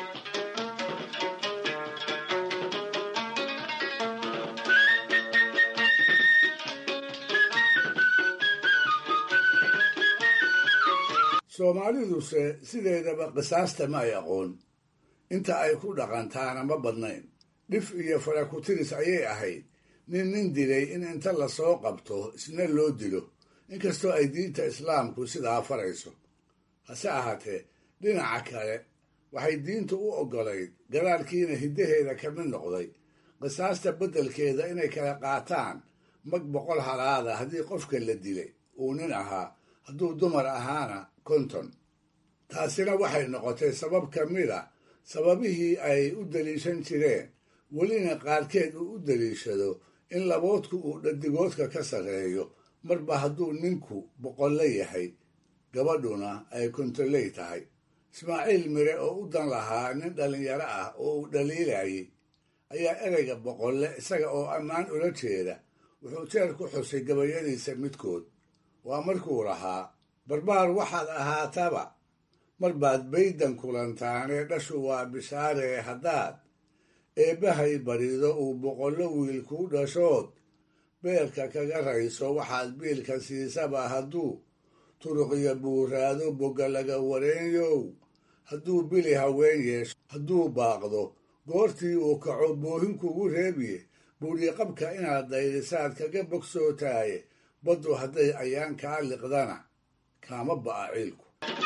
soomaaliduse sideedaba qisaasta ma ay aqoon inta ay ku dhaqantaana ma badnayn dhif iyo farakutiris ayay ahayd nin nin dilay in inta lasoo qabto isna loo dilo inkastoo ay diinta islaamku sidaa farayso hase ahaatee dhinaca kale waxay diintu u oggolayd gadaalkiina hiddaheeda ka mid noqday qisaasta beddelkeeda inay kala qaataan mag boqol halaada haddii qofka la dilay uu nin ahaa hadduu dumar ahaana konton taasina waxay noqotay sabab ka mid a sababihii ay u daliishan jireen welina qaarkeed uu u daliishado in laboodku uu dhadigoodka ka sarreeyo marba hadduu ninku boqolle yahay gabadhuna ay kontoley tahay ismaaciil mire oo u dan lahaa nin dhallinyaro ah oo uu dhaliilayay ayaa ereyga boqolle isaga oo ammaan ula jeeda wuxuu jeer ku xusay gabayadiisa midkood waa markuu lahaa barbaar waxaad ahaataba mar baad baydan kulantaanee dhashu waa bishaaree haddaad eebbahay barido uu boqollo wiil kuu dhashood beerka kaga rayso waxaad biilka siisaba hadduu turuqiyo buuraado bogga laga wareenyow hadduu bili haween yeesho hadduu baaqdo goortii uu kaco boohin kugu reebiye buudhiqabka inaad dayrisaad kaga bogsootaaye baddu hadday ayaan kaa liqdana kaama ba'a ciilku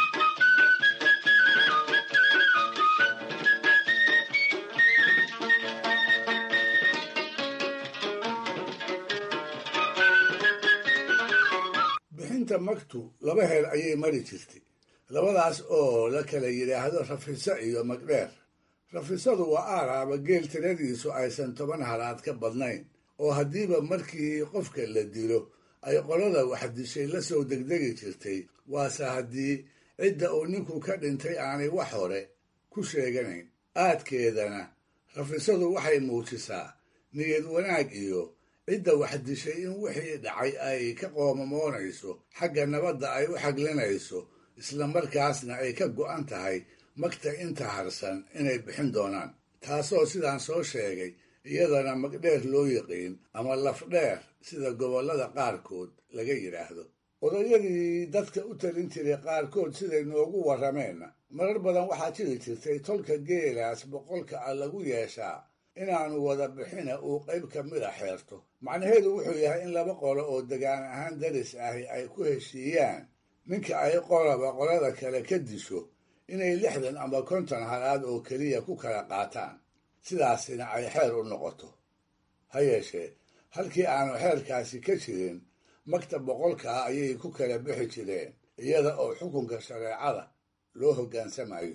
bixinta magtu laba heer ayay mari jirtay labadaas oo la kala yidhaahdo rafiso iyo magdheer rafisadu waa aaraaba geel tiradiisu aysan toban halaad ka badnayn oo haddiiba markii qofka la dilo ay qolada waxdishay la soo degdegi jirtay waase haddii cidda uu ninku ka dhintay aanay wax hore ku sheeganayn aadkeedana rafisadu waxay muujisaa niyad wanaag iyo cidda waxdishay in wixii dhacay ay ka qoomamoonayso xagga nabadda ay u xaglinayso islamarkaasna ay ka go'an tahay magta inta harsan inay bixin doonaan taasoo sidaan soo sheegay iyadana magdheer loo yiqiin ama lafdheer sida gobollada qaarkood laga yidhaahdo odayadii dadka u talin jiray qaarkood siday noogu warrameenna marar badan waxaa jiri jirtay tolka geelaas boqolka ah lagu yeeshaa inaanu wada bixina uu qayb ka mida xeerto macnaheedu wuxuu yahay in laba qolo oo degaan ahaan daris ahi ay ku heshiiyaan ninka ay qolaba qolada kale ka disho inay lixdan ama konton halaad oo keliya ku kala qaataan sidaasina ay xeer u noqoto ha yeeshee halkii aanu xeerkaasi ka jirin magta boqolka ah ayay ku kala bixi jireen iyada oo xukunka shareecada loo hoggaansamayo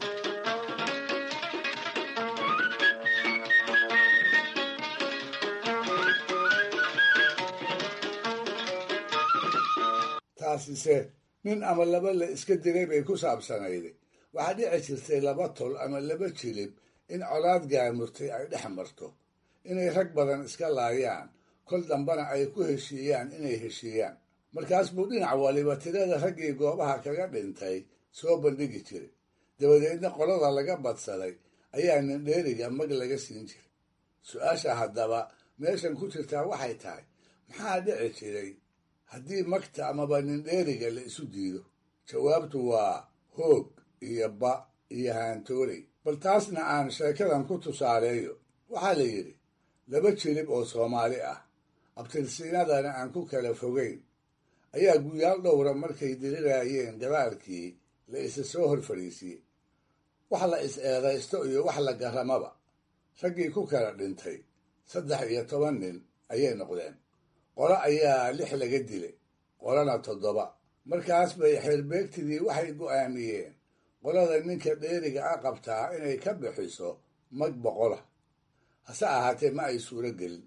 taasise nin ama laba la iska dilay bay ku saabsanayday waxaa dhici jirtay laba tol ama laba jilib in colaad gaamurtay ay dhex marto inay rag badan iska laayaan kol dambana ay ku heshiiyaan inay heshiiyaan markaas buu dhinac waliba tirada raggii goobaha kaga dhintay soo bandhigi jiray dabadeedna qolada laga badsaday ayaa nindheeriga mag laga siin jiray su-aasha haddaba meeshan ku jirtaa waxay tahay maxaa dhici jiray haddii magta amaba nindheeriga la isu diido jawaabtu waa hoog iyo ba iyo haantooley bal taasna aan sheekadan ku tusaaleeyo waxaa la yidhi laba jilib oo soomaali ah abtirsiinadana aan ku kala fogayn ayaa guyaal dhowra markay diriraayeen gadaalkii la isa soo hor fadhiisiyey wax la is eedaysto iyo wax la garamaba raggii ku kala dhintay saddex iyo toban nin ayay noqdeen qolo ayaa lix laga dilay qolona toddoba markaas bay xeerbeegtidii waxay go'aamiyeen qolada ninka dheeriga a qabtaa inay ka bixiso mag boqola hase ahaatee ma ay suuro gelin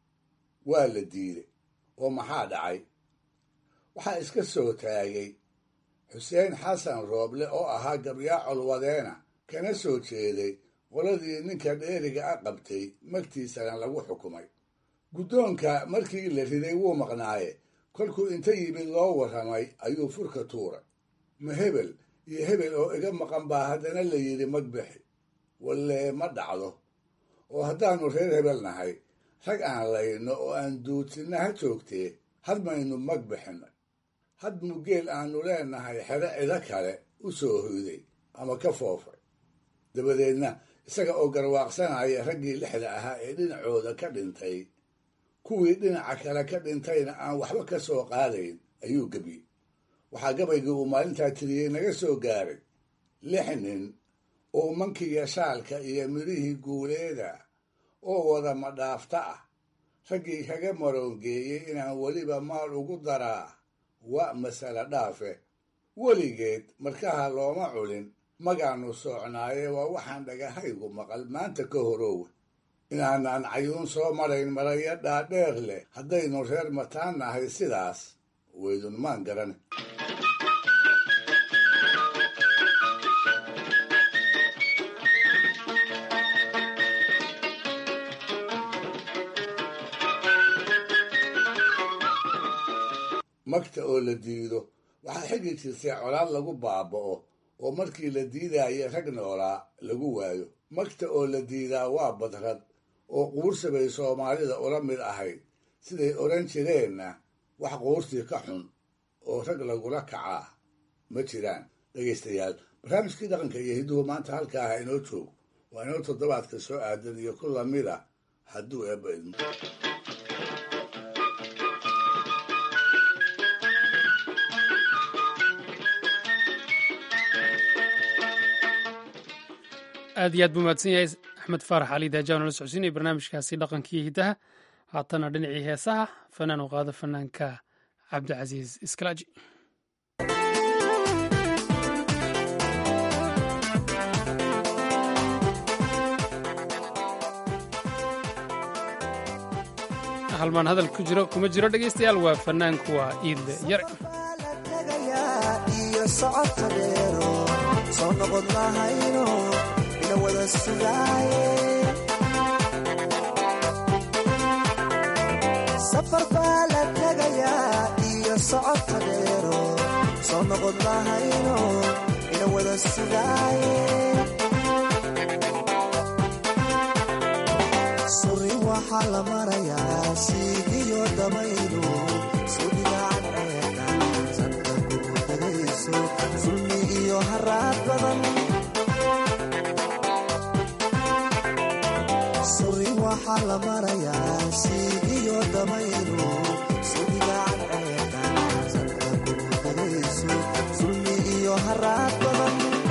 waa la diiday oo maxaa dhacay waxaa iska soo taagay xuseen xasan rooble oo ahaa gabyaa colwadeena kana soo jeeday qoladii ninka dheeriga a qabtay magtiisana lagu xukumay guddoonka markii la riday wuu maqnaaye kolkuu inta yimid loo warramay ayuu furka tuuray ma hebel iyo hebel oo iga maqan baa haddana la yidhi mag bixi walle ma dhacdo oo haddaannu reer hebel nahay rag aan layno oo aan duudsinna ha joogtee had maynu mag bixinay had mugeel aannu leenahay xero cido kale u soo hoyday ama ka foofay dabadeedna isaga oo garwaaqsanaya raggii lixda ahaa ee dhinacooda ka dhintay kuwii dhinaca kale ka dhintayna aan waxba ka soo qaadayn ayuu gebiyey waxaa gabaygii uu maalintaa tiriyey naga soo gaaray lix nin oo mankiga shaalka iyo midhihii guuleeda oo wada madhaafta ah raggii kaga maroongeeyey inaan weliba maal ugu daraa waa masale dhaafe weligeed markaha looma culin magaannu soocnaaye waa waxaan dhagahaygu maqal maanta ka horoowe inaanaan cayuun soo marayn maraya dhaadheer leh haddaynu reer mataan nahay sidaas weydunmaan garan magta oo la diido waxaa xigi jirtay colaad lagu baaba'o oo markii la diidaayo rag noolaa lagu waayo magta oo la diidaa waa badrad oo quursi bay soomaalida ula mid ahayd siday odhan jireenna wax quursi ka xun oo rag lagula kacaa ma jiraan dhegaystayaal barnaamijkii dhaqanka iyo hidduhu maanta halka ah inoo joog waa inoo toddobaadka soo aadan iyo ku lamid ah hadduu eebba idmo aad iyo aad buu mahadsan yahay axmed faarax cali daajaan oo la socodsiinaya barnaamijkaasi dhaqankii hiddaha haatana dhinacii heesaha fanaan u qaado fanaanka cabdicasiis iskalaaji halmaan hadal ku jiro kuma jiro dhegaystayaal waa fanaanku waa iidle yare soo noqon lahayno ina wada sugaaye safar baa la tegayaa iyo socodka dheero soo noqon lahayno ina wada sugaaye suri waxaa la marayaa siigiyo damaydu sudhigaan ceeqan sanka kugu dagayso sulmi iyo haraad badan suri waxaa la marayaa siigiyo damaydu sudhigaan ceeqan sanka kugu dagayso sulmi iyo haraad badan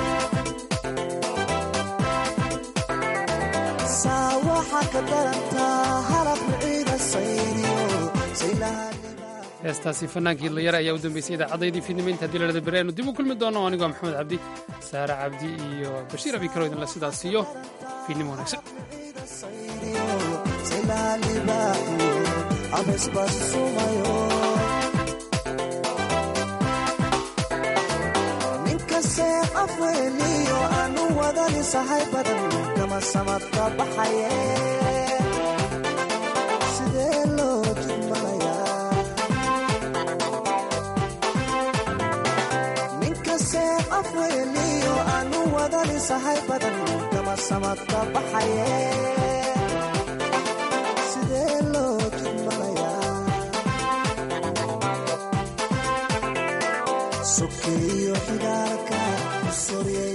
saa waxaa ka darantaa halab ciida sayniyo saylaha heestaasi fanaankii idlayare ayaa u dambeysay idaacaddaydii fiidnimo inta haddii ladhada beri aynu dib u kulmi doono anigoo maxamed cabdi saare cabdi iyo bashiir abikaro idinla sidaas siiyo fiidnimo wanaagsan ninkasee afweeniyo aanu wadani sahay badan kama samadka baxaye sidee loo afweeliyo aanu wadanisahay badan kama samadka baxaye sidee loo jidmalayaa sokeeyo xigaalka sorye